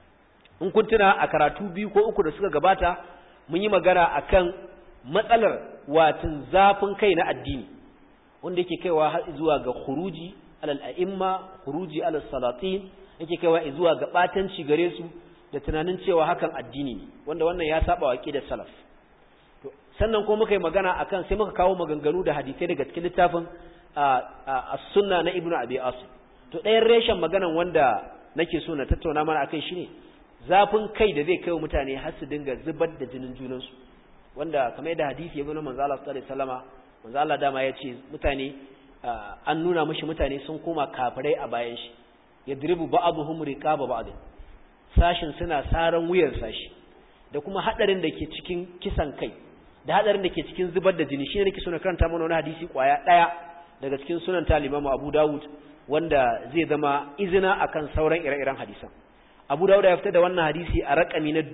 in kun tuna a karatu biyu ko uku da suka gabata mun yi magana akan matsalar watin zafin kai na addini wanda yake kaiwa har zuwa ga khuruji alal a'imma khuruji alal salatin yake kaiwa zuwa ga batanci gare su da tunanin cewa hakan addini ne wanda wannan ya saba wa aqidar salaf to sannan kuma muka yi magana akan sai muka kawo maganganu da hadisai daga cikin littafin as-sunna na ibnu abi asim to ɗayan reshen maganan wanda nake so na tattauna mana akai shine zafin kai da zai kai wa mutane har su dinga zubar da jinin junansu wanda kamar yadda hadisi ya zo na manzo Allah sallallahu alaihi wasallama manzo Allah dama ya ce mutane an nuna mishi mutane sun koma kafirai a bayan shi yadribu ba'dhum riqaba ba'd sashin suna saran wuyan sashi da kuma hadarin da ke cikin kisan kai da hadarin da ke cikin zubar da jini shine nake so na karanta mana wani hadisi kwaya daya daga cikin sunan ta Imam Abu Dawud wanda zai zama izina akan sauran ire-iren hadisan Abu Dawud ya fitar da wannan hadisi a rakami na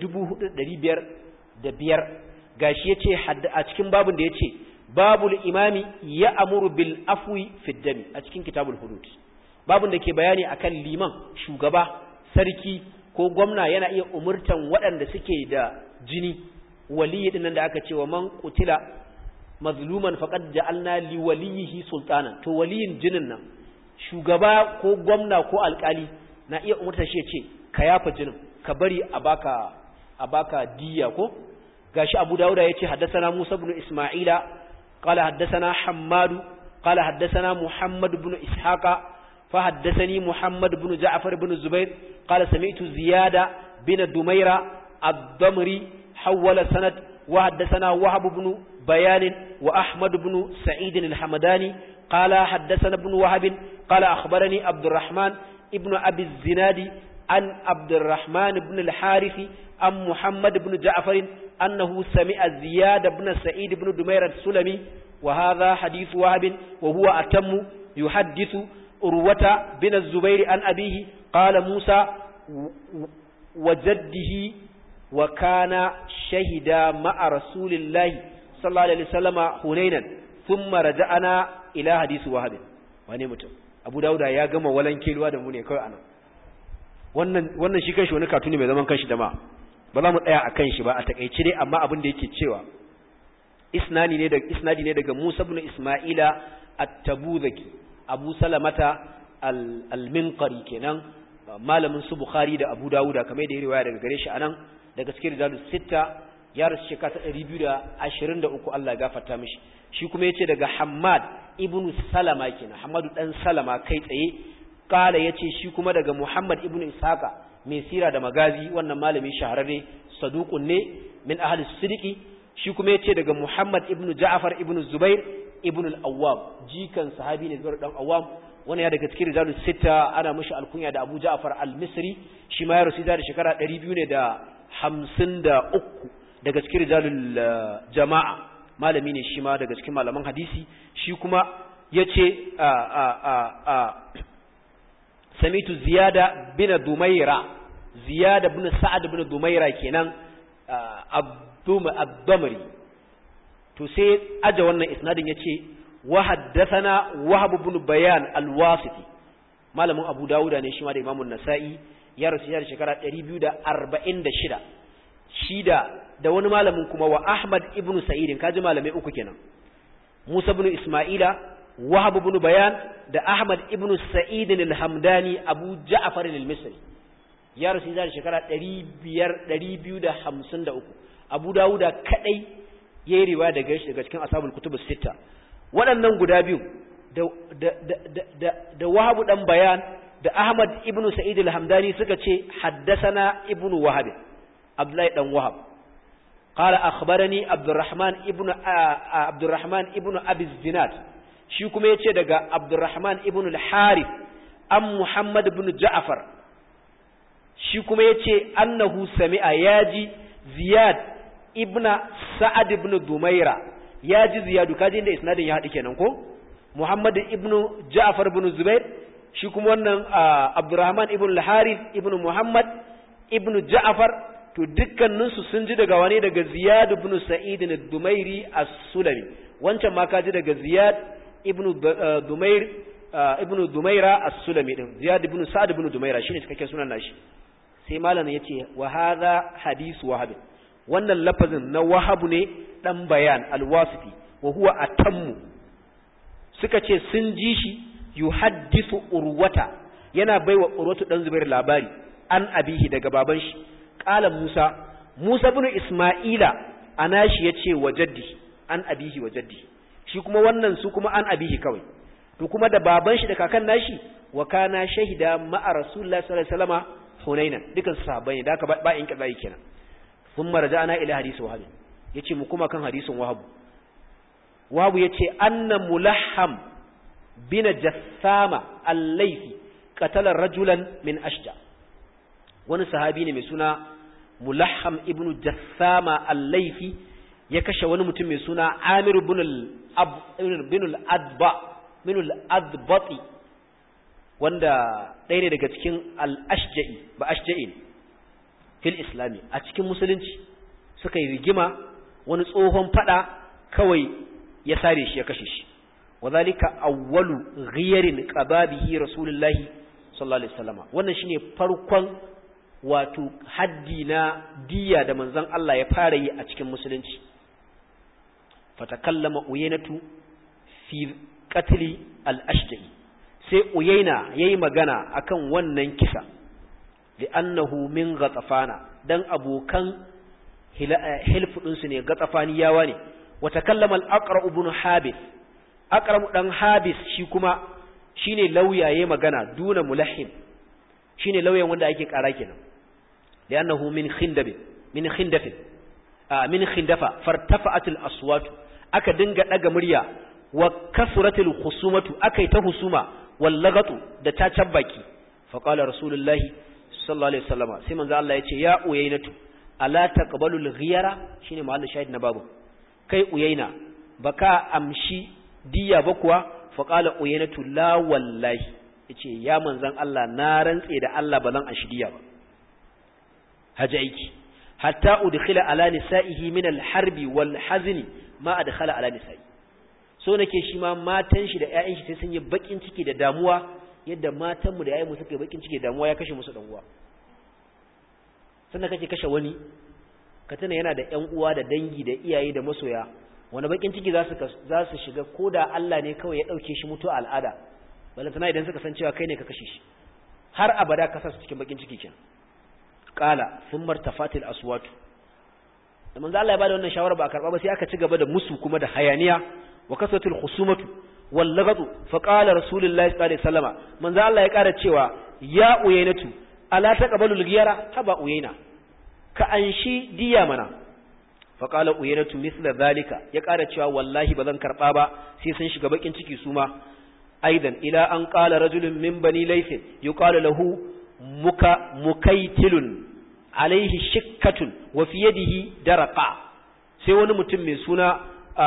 4505 gashi yace a cikin babun da yace babul imami ya amuru bil afwi fid dami a cikin kitabul hudud babun da ke bayani akan liman shugaba sarki ko gwamna yana iya umurtan waɗanda suke da jini waliyi dinnan da aka ce wa man qutila mazluman faqad ja'alna li waliyihi sultanan to waliyin jinin nan shugaba ko gwamna ko alkali na iya umurtar shi ya ce ka yafa jinin ka bari a baka a baka diya ko gashi Abu Dawud ya ce haddathana Musa ibn Isma'ila qala haddathana Hammad qala haddathana Muhammad ibn Ishaqa fa haddathani Muhammad ibn Ja'far ibn Zubair qala sami'tu Ziyada bin Dumaira ad-Damri hawala sanad wa haddathana Wahab ibn Bayan wa Ahmad ibn Sa'id al-Hamadani qala haddathana ibn Wahab qala akhbarani Abdurrahman ibn Abi az-Zinadi عن عبد الرحمن بن الحارث عن محمد بن جعفر أنه سمع زياد بن سعيد بن دمير السلمي وهذا حديث وهب وهو أتم يحدث أروة بن الزبير عن أبيه قال موسى وجده وكان شهدا مع رسول الله صلى الله عليه وسلم هنينا ثم رجعنا إلى حديث وهب wane mutum abu dauda ya gama walan keluwa da mu ne kawai anan wannan wannan shi kanshi wani katuni mai zaman kanshi da ma ba za mu tsaya a kanshi ba a takeice dai amma abin da yake cewa isnadi ne daga isnadi ne daga Musa ibn Isma'ila at-Tabuzaki Abu Salamata al-Minqari kenan malamin su Bukhari da Abu Dawuda kamar da ya riwaya daga gare shi anan daga cikin rijalus sitta ya rasu shekara ta 223 Allah ya gafarta mishi shi kuma yace daga Hammad ibn Salama kenan Hammadu dan Salama kai tsaye kala yace shi kuma daga Muhammad ibn Ishaqa mai sira da magazi wannan malami shahararre saduqun ne min ahli sidiki shi kuma yace daga Muhammad ibn Ja'far ibn Zubair ibn al-Awwam jikan sahabi ne Zubair dan Awwam wannan ya daga cikin rijalus sita ana mishi alkunya da Abu Ja'far al-Misri shi ma ya rasu da shekara 200 ne da 53 daga cikin rijalul jama'a malami ne shi ma daga cikin malaman hadisi shi kuma yace a a a a samitu ziyada bin dumaira ziyada bin sa'ad bin dumaira kenan abdumri to sai aja wannan isnadin yace wa haddathana wahab ibn bayan al-wasiti malamin abu dauda ne shi ma da imamu nasa'i ya rasu ya da shekara 246 shida da wani malamin kuma wa ahmad ibn sa'id kaji malamai uku kenan musa ibn isma'ila wahab ibn bayan da ahmad ibn sa'id al-hamdani abu ja'far al-misri ya rasu da shekara 253 abu dawuda kadai yayi riwaya daga shi daga cikin ashabul kutubus sita waɗannan guda biyu da da da da, da wahabu dan bayan da ahmad ibn sa'id al-hamdani suka ce haddasana ibn wahab abdullahi dan wahab qala akhbarani abdurrahman ibn abdurrahman ibn abi zinad shi kuma yace daga abdurrahman ibn al-harith am muhammad ibn ja'far shi kuma yace annahu sami'a yaji ziyad ibn sa'ad ibn dumaira yaji ziyadu kaji inda isnadin ya haɗu kenan ko muhammad ibn ja'far ibn zubair shi kuma wannan abdurrahman ibn al-harith ibn muhammad ibn ja'far to dukkaninsu sun ji daga wane daga ziyad ibn sa'id ad-dumairi as-sulami wancan ma ka ji daga ziyad ibn dumair ibn dumaira as-sulami din ziyad ibn sa'd ibn dumaira shine cikakken sunan nashi sai malamin yace wa hadha hadith wahab wannan lafazin na wahab ne dan bayan al-wasiti wa huwa atammu suka ce sun ji shi yuhaddithu urwata yana baiwa urwatu dan zubair labari an abihi daga baban shi qala musa musa ibn isma'ila anashi yace wa jaddi an abihi wa jaddi shi kuma wannan su kuma an abihi kawai to kuma da baban shi da kakan nashi wa kana shahida ma'a rasulullahi sallallahu alaihi wasallama hunainan dukan sahabbai da aka ba in kaza kenan thumma raja'na ila hadisi wahab yace mu kuma kan hadisin wahabu wahabu yace anna mulahham bin jassama al-laythi qatala rajulan min ashja wani sahabi ne mai suna mulahham ibnu jassama al-laythi ya kashe wani mutum mai suna amir ibn al-adba min al-adbati wanda ɗaya ne daga cikin al-ashja'i ba ashja'in fil islami a cikin musulunci suka yi rigima wani tsohon fada kawai ya sare shi ya kashe shi wadhalika awwalu ghiyarin qababihi rasulullahi sallallahu alaihi wasallam wannan shine farkon wato haddi na diya da manzon Allah ya fara yi a cikin musulunci fatakallama uyainatu fi qatli al-ashja'i sai uyaina yayi magana akan wannan kisa li'annahu min ghatafana dan abokan hilfudin su ne gatafaniyawa ne wa takallama al-aqra ibn habis aqra dan habis shi kuma shine lauya yayi magana duna mulahim shine lauyan wanda ake kara kenan li'annahu min khindab min khindaf min khindafa fartafa'at al-aswat aka dinga daga murya wa kasratil khusumatu akai ta husuma wal lagatu da ta cabbaki fa qala rasulullahi sallallahu alaihi wasallama sai manzo Allah yace ya uyainatu ala taqbalu al-ghiyara shine mahallin shahid na babu kai uyaina baka amshi diya ba kuwa fa qala uyainatu la wallahi yace ya manzon Allah na rantse da Allah ba zan amshi diya ba haji aiki hatta udkhila ala nisaihi min al-harbi wal hazni ma adkhala ala nisa'i so nake shi ma matan shi da ƴaƴan shi sai sun yi bakin ciki da damuwa yadda matanmu da ƴaƴanmu suka yi bakin ciki da damuwa ya kashe musu dan uwa sannan kake kashe wani ka tana yana da ƴan uwa da dangi da iyaye da masoya wani bakin ciki za su za su shiga koda Allah ne kawai ya dauke shi mutu al'ada balantana idan suka san cewa kai ne ka kashe shi har abada ka sa su cikin bakin ciki kenan qala thumma irtafatil aswatu da manzo Allah ya bada wannan shawara ba a karba ba sai aka ci gaba da musu kuma da hayaniya wa kasatul khusumatu wal lagadu fa qala rasulullahi sallallahu alaihi wasallama manzo Allah ya kara cewa ya uyainatu ala taqbalul ghiyara haba uyaina ka anshi diya mana fa qala uyainatu mithla zalika ya kara cewa wallahi bazan karba ba sai sun shiga bakin ciki su ma aidan ila an qala rajulun min bani layth yuqalu lahu muka mukaitilun alaihi shikkatun wa fi yadihi daraqa sai wani mutum mai suna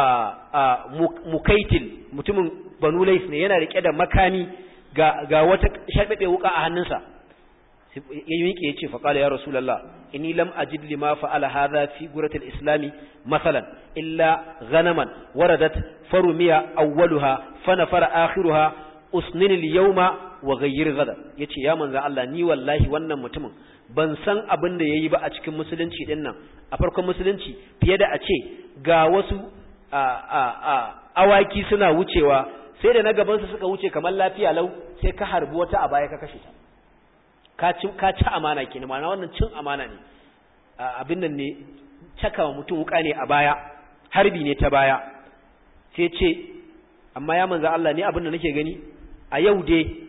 mukaitil mutumin banu lais ne yana rike da makami ga ga wata sharbabe wuka a hannunsa ya miƙe ya ce faƙala ya rasulallah inni lam ajid lima fa'ala hadha fi guratil islami masalan illa ghanaman waradat farumiya awwaluha fanafara akhiruha usnin al-yawma wa ghayyir gada yace ya manzo Allah ni wallahi wannan mutumin ban san abin da yayi ba a cikin musulunci din nan a farkon musulunci fiye da a ce ga wasu a a a awaki suna wucewa sai da na gaban su suka wuce kamar lafiya lau sai ka harbi wata a baya ka kashe ta ka ci ka ci amana kenan ma'ana wannan cin amana ne abin nan ne cakawa mutum wuka ne a baya harbi ne ta baya sai ce amma ya manzo Allah ne abin da nake gani a yau dai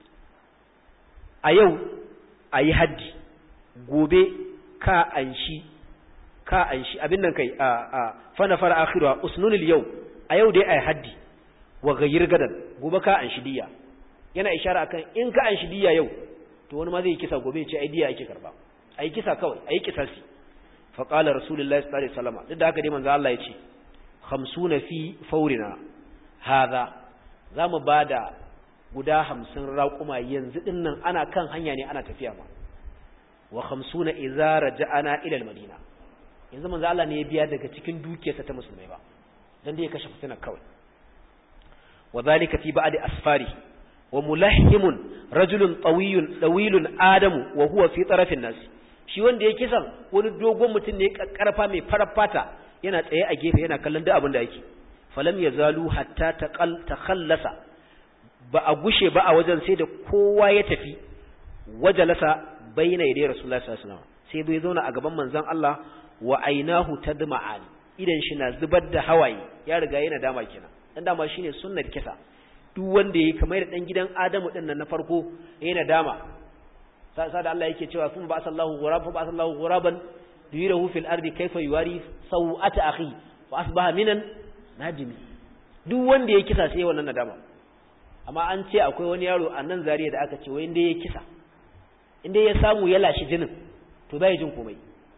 a yau a yi haddi gobe ka anshi ka anshi abin nan kai a a fana fara akhiru usnunil yau a yau dai a yi haddi wa gayyir gadan gobe ka anshi diya yana ishara akan in ka anshi diya yau to wani ma zai kisa gobe ya ce ai diya ake karba ai kisa kawai ai kisasi fa qala rasulullahi sallallahu alaihi wasallam duk da haka dai manzo Allah ya ce 50 fi faurina hadha zamu bada guda hamsin raƙuma yanzu ɗin nan ana kan hanya ne ana tafiya ma wa hamsuna idza raja'ana ila al-madina yanzu manzo Allah ne ya biya daga cikin dukiyarsa ta musulmai ba dan dai ya kashe fitina kawai wa zalika fi ba'di asfari wa mulahhimun rajulun tawiyun dawilun adamu wa huwa fi tarafin nas shi wanda ya kisan wani dogon mutum ne karfa mai farar fata yana tsaye a gefe yana kallon duk abin da yake falam yazalu hatta taqal takhallasa ba a gushe ba a wajen sai da kowa ya tafi wajalasa bayna yadai rasulullahi sallallahu alaihi wasallam sai bai zauna a gaban manzon Allah wa ainahu tadma'an idan shi na zubar da hawaye ya riga yana dama kenan dan dama shine sunnar kisa duk wanda yayi kamar da dan gidan Adamu din nan na farko yana dama sai da Allah yake cewa sun ba sallahu ghurab fa ba sallahu ghuraban yurahu fil ardi kayfa yuwari sawata akhi fa asbaha minan najimi duk wanda ya kisa sai wannan nadama amma an ce akwai wani yaro a nan zariya da aka ce wai inda ya kisa inda ya samu ya lashi jinin to bai jin komai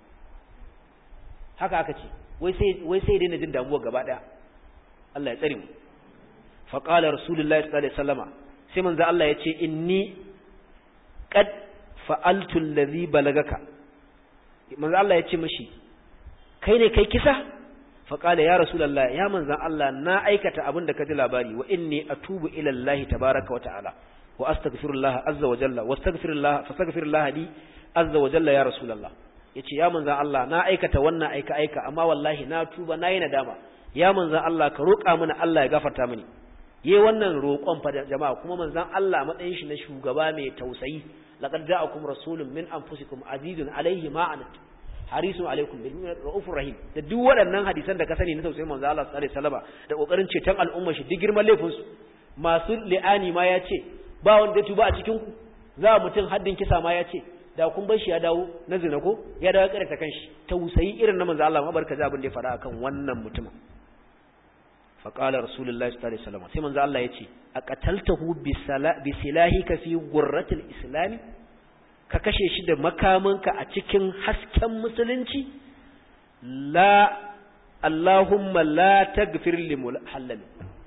haka aka ce wai sai wai sai daina jin damuwa gaba daya Allah ya tsare mu fa qala rasulullahi sallallahu alaihi wasallama sai manzo Allah ya ce inni qad fa'altu allazi balagaka manzo Allah ya ce mishi kai ne kai kisa fa qala ya rasulullah ya manzo Allah na aikata abin da ka ji labari wa inni atubu ila Allah tabaaraka wa ta'ala wa astaghfirullah azza wa jalla wastaghfirullah fastaghfirullah li azza wa jalla ya rasulullah yace ya manzo Allah na aikata wannan aika aika amma wallahi na tuba nayi nadama ya manzo Allah ka roƙa mana Allah ya gafarta mini yayi wannan roƙon fa jama'a kuma manzon Allah matsayin shi na shugaba mai tausayi laqad ja'akum rasulun min anfusikum azizun alayhi ma anat harisun alaikum bil mu'minin raufur rahim da duk waɗannan hadisan da ka sani na tausayin manzon Allah sallallahu alaihi wasallam da kokarin ceton al'umma shi duk girman laifin su masu li'ani ma ya ce ba wanda ya tuba a cikin ku za mutum haddin kisa ma ya ce da kun bar shi ya dawo na zina ko ya dawo ya ta kanshi tausayi irin na manzon Allah ma barka ji abin da ya faɗa akan wannan mutumin faƙalar rasulullahi sallallahu alaihi wasallam sai manzo Allah yace aqataltahu bi silahika fi gurratil islami ka kashe shi da makaminka a cikin hasken musulunci la Allahumma la tagfir li mulhallal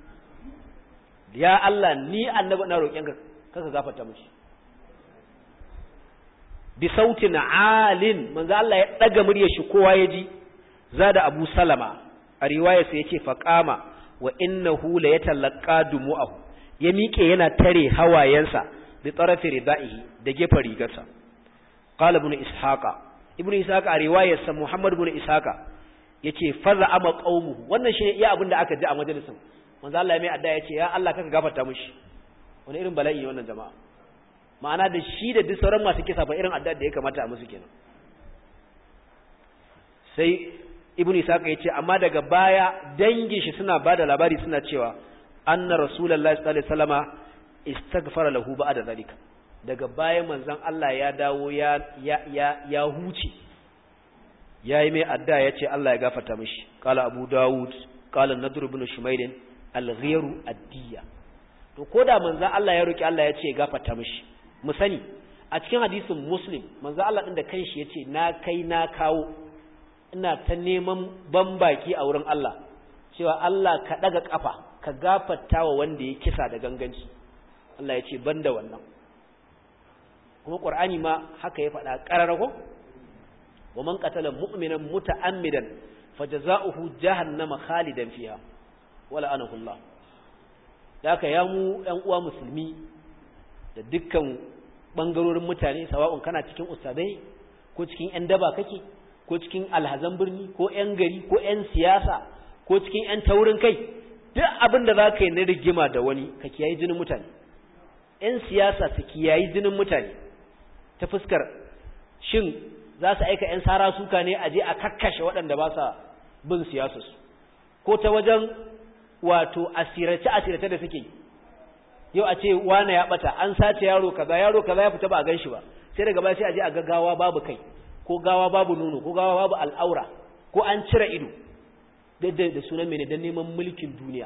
ya Allah ni annabi na roƙen ka kaka gafarta mishi bi sautin alin manzo Allah ya daga muryar shi kowa ya ji zada Abu Salama a riwaya sai yace faqama wa innahu la yatalaqa dumu'ahu ya miƙe yana tare hawayensa bi tarafi ridaihi da gefen rigarsa qala ibn ishaqa ibn ishaqa a riwayarsa muhammad ibn ishaqa yace faza ama qaumuhu wannan shine iya abin da aka ji a majalisin manzo Allah ya mai adda yace ya Allah kaka gafarta mishi wani irin bala'i wannan jama'a ma'ana da shi da duk sauran masu kisa ba irin adda da ya kamata a musu kenan sai ibn isaka yace amma daga baya dangin shi suna bada labari suna cewa anna rasulullahi sallallahu alaihi wasallama istaghfara lahu ba'da zalika daga baya manzon Allah ya dawo ya ya ya, ya huce yayi mai adda yace Allah ya gafarta mishi qala abu daud qala nadr ibn shumayl al-ghayru ad-diya to koda manzon Allah ya roki Allah yace ya gafarta mishi mu sani a cikin hadisin muslim manzon Allah din da kanshi yace na kai na kawo ina ta neman bambaki a wurin Allah cewa Allah ka daga kafa ka gafarta wa wanda ya kisa da ganganci Allah ya ce banda wannan kuma Qur'ani ma haka ya faɗa ƙarar ko wa man qatala mu'minan muta'ammidan fajaza'uhu jahannama khalidan fiha wala anahu Allah haka ya mu ɗan uwa musulmi da dukkan bangarorin mutane sawa'un kana cikin ustadai ko cikin ƴan daba kake ko cikin alhazan birni ko 'yan gari ko 'yan siyasa ko cikin 'yan taurin kai duk abin da za ka yi na rigima da wani ka kiyayi jinin mutane 'yan siyasa su kiyayi jinin mutane ta fuskar shin za su aika 'yan sara suka ne a je a kakkashe waɗanda ba sa bin siyasarsu ko ta wajen wato asirace-asirace da suke yau a ce wane ya ɓata an sace yaro kaza yaro kaza ya fita ba a gan shi ba sai daga baya sai a je a gaggawa babu kai ko gawa babu nono ko gawa babu al'aura ko an cire ido da sunan mene don neman mulkin duniya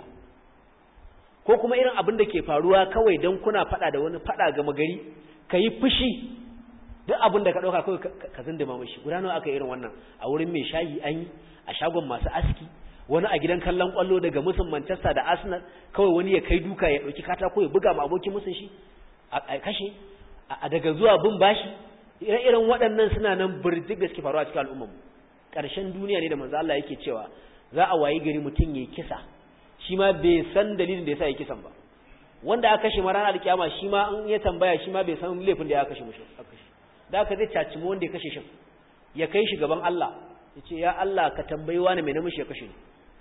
ko kuma irin abin da ke faruwa kawai don kuna fada da wani fada gama gari ka yi fushi duk abin da ka ɗauka kawai ka zindima mashi guda nawa aka irin wannan a wurin mai shayi an yi a shagon masu aski wani a gidan kallon kwallo daga musun manchester da arsenal kawai wani ya kai duka ya ɗauki katako ya buga ma abokin musun shi a kashe a daga zuwa bin bashi ire-iren waɗannan suna nan birjik da suke faruwa cikin al'ummarmu ƙarshen duniya ne da manzo Allah yake cewa za a wayi gari mutum yayi kisa shi ma bai san dalilin da yasa yake kisan ba wanda aka kashe ma ranar alkiyama shi ma in ya tambaya shi ma bai san laifin da ya kashe mushi da aka zai caci mu wanda ya kashe shi ya kai shi gaban Allah ya ce ya Allah ka tambayi wani mai namishi ya kashe ni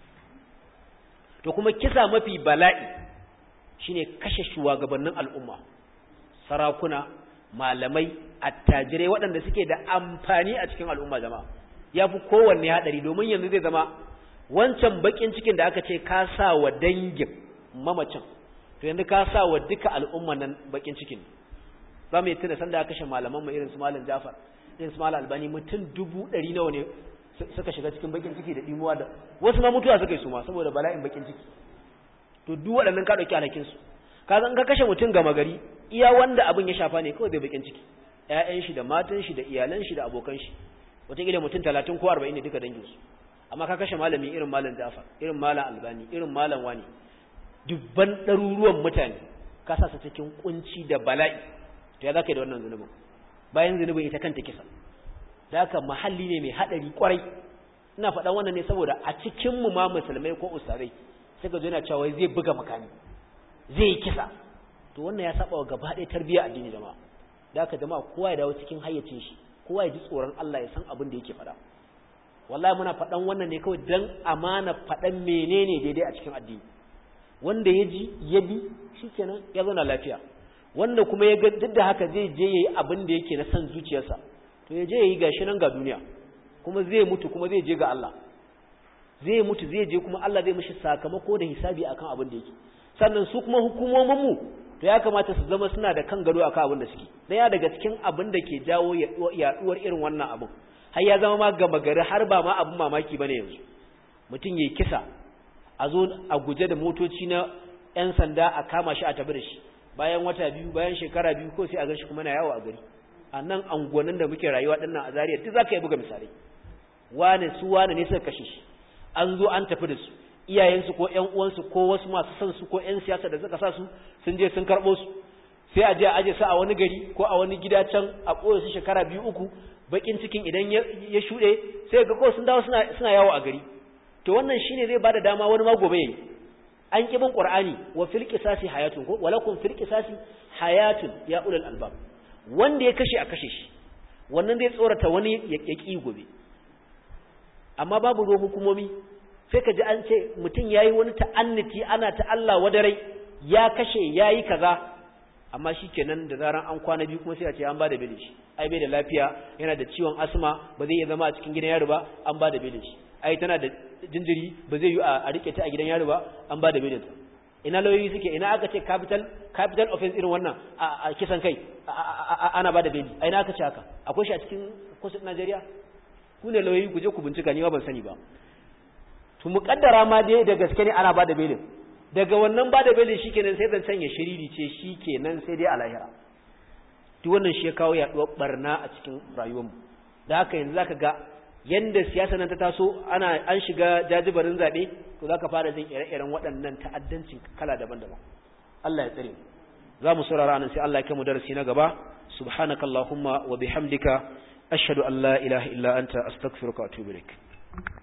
to kuma kisa mafi bala'i shine kashe shugabannin al'umma sarakuna malamai attajirai waɗanda suke da amfani a cikin al'umma jama'a ya fi kowanne haɗari domin yanzu zai zama wancan bakin cikin da aka ce ka sa wa dangin mamacin to yanzu ka sa wa duka al'umma nan bakin cikin za mu yi tuna sanda aka kashe malaman mu irin su malam Jafar din su mala albani mutum dubu ɗari nawa ne suka shiga cikin bakin ciki da dimuwa da wasu ma mutuwa suka yi su ma saboda bala'in bakin ciki to duk waɗannan ka ɗauki alhakin su ka san ka kashe mutum gama gari iya wanda abin ya shafa ne kawai bai bakin ciki ƴaƴan shi da matan shi da iyalan shi da abokan shi wataƙila mutum talatin ko arba'in ne duka dangin su amma ka kashe malami irin malam Jafar irin malam Albani irin malam Wani dubban ɗaruruwan mutane ka sa su cikin kunci da bala'i to ya zaka yi da wannan zunubin bayan zunubin ita kanta kisa da haka mahalli ne mai haɗari kwarai ina faɗan wannan ne saboda a cikin mu ma musulmai ko ustarai suka zo yana cewa zai buga makami zai yi kisa to wannan ya saba wa gaba ɗaya tarbiyya addini jama'a da haka jama'a kowa ya dawo cikin hayyacin shi kowa ya ji tsoron Allah ya san abin da yake faɗa wallahi muna faɗan wannan ne kawai dan amana faɗan menene daidai a cikin addini wanda ya ji ya bi shikenan ya zauna lafiya wanda kuma ya ga duk da haka zai je yayi abin da yake na san zuciyarsa to ya je yayi gashi nan ga duniya kuma zai mutu kuma zai je ga Allah zai mutu zai je kuma Allah zai mishi sakamako da hisabi akan abin da yake sannan su kuma hukumomin mu to ya kamata su zama suna da kan gado akan abin da suke daya daga cikin abin da ke jawo yaduwar irin wannan abin har ya zama ma gama gari har ba ma abin mamaki bane yanzu mutum yayi kisa a zo a guje da motoci na yan sanda a kama shi a tabi da shi bayan wata biyu bayan shekara biyu ko sai a gan shi kuma na yawo a gari a nan angonin da muke rayuwa dinnan a Zariya duk zaka yi buga misalai wane su wane ne suka kashe shi an zo an tafi da su iyayensu ko ƴan uwansu ko wasu masu son su ko ƴan siyasa da suka sa su sun je sun karɓo su sai a je a aje su a wani gari ko a wani gida can a ɓoye su shekara biyu uku bakin cikin idan ya shuɗe sai ga ko sun dawo suna suna yawo a gari to wannan shine zai bada dama wani ma gobe yayi an kibin qur'ani wa fil qisasi hayatun ko walakum fil qisasi hayatun ya ulul albab wanda ya kashe a kashe shi wannan zai tsorata wani ya ki gobe amma babu ruwan hukumomi sai ka ji an ce mutum ya yi wani ta'anniti ana ta Allah wadarai ya kashe ya yi kaza amma shi kenan da zaran an kwana biyu kuma sai a ce an ba da belin shi ai bai da lafiya yana da ciwon asma ba zai iya zama a cikin gidan yaro ba an ba da belin shi ai tana da jinjiri ba zai yi a rike ta a gidan yaro ba an ba da belin ta ina lauyoyi suke ina aka ce capital capital offense irin wannan a kisan kai ana ba da beli a ina aka ce haka akwai shi a cikin kusa Najeriya ku ne lauyoyi ku je ku bincika ni ma ban sani ba to muƙaddara ma dai da gaske ne ana ba da belin daga wannan ba da belin shikenan sai zan sanya shiriri ce shikenan sai dai a lahira duk wannan shi ya kawo yaduwar barna a cikin rayuwarmu da haka yanzu zaka ga yanda siyasa nan ta taso ana an shiga jajibarin zabe to zaka fara jin ire-iren waɗannan ta'addancin kala daban-daban Allah ya tsare mu za mu saurara nan sai Allah ya kai mu darasi na gaba subhanakallahumma wa bihamdika ashhadu an la ilaha illa anta astaghfiruka wa atubu ilaik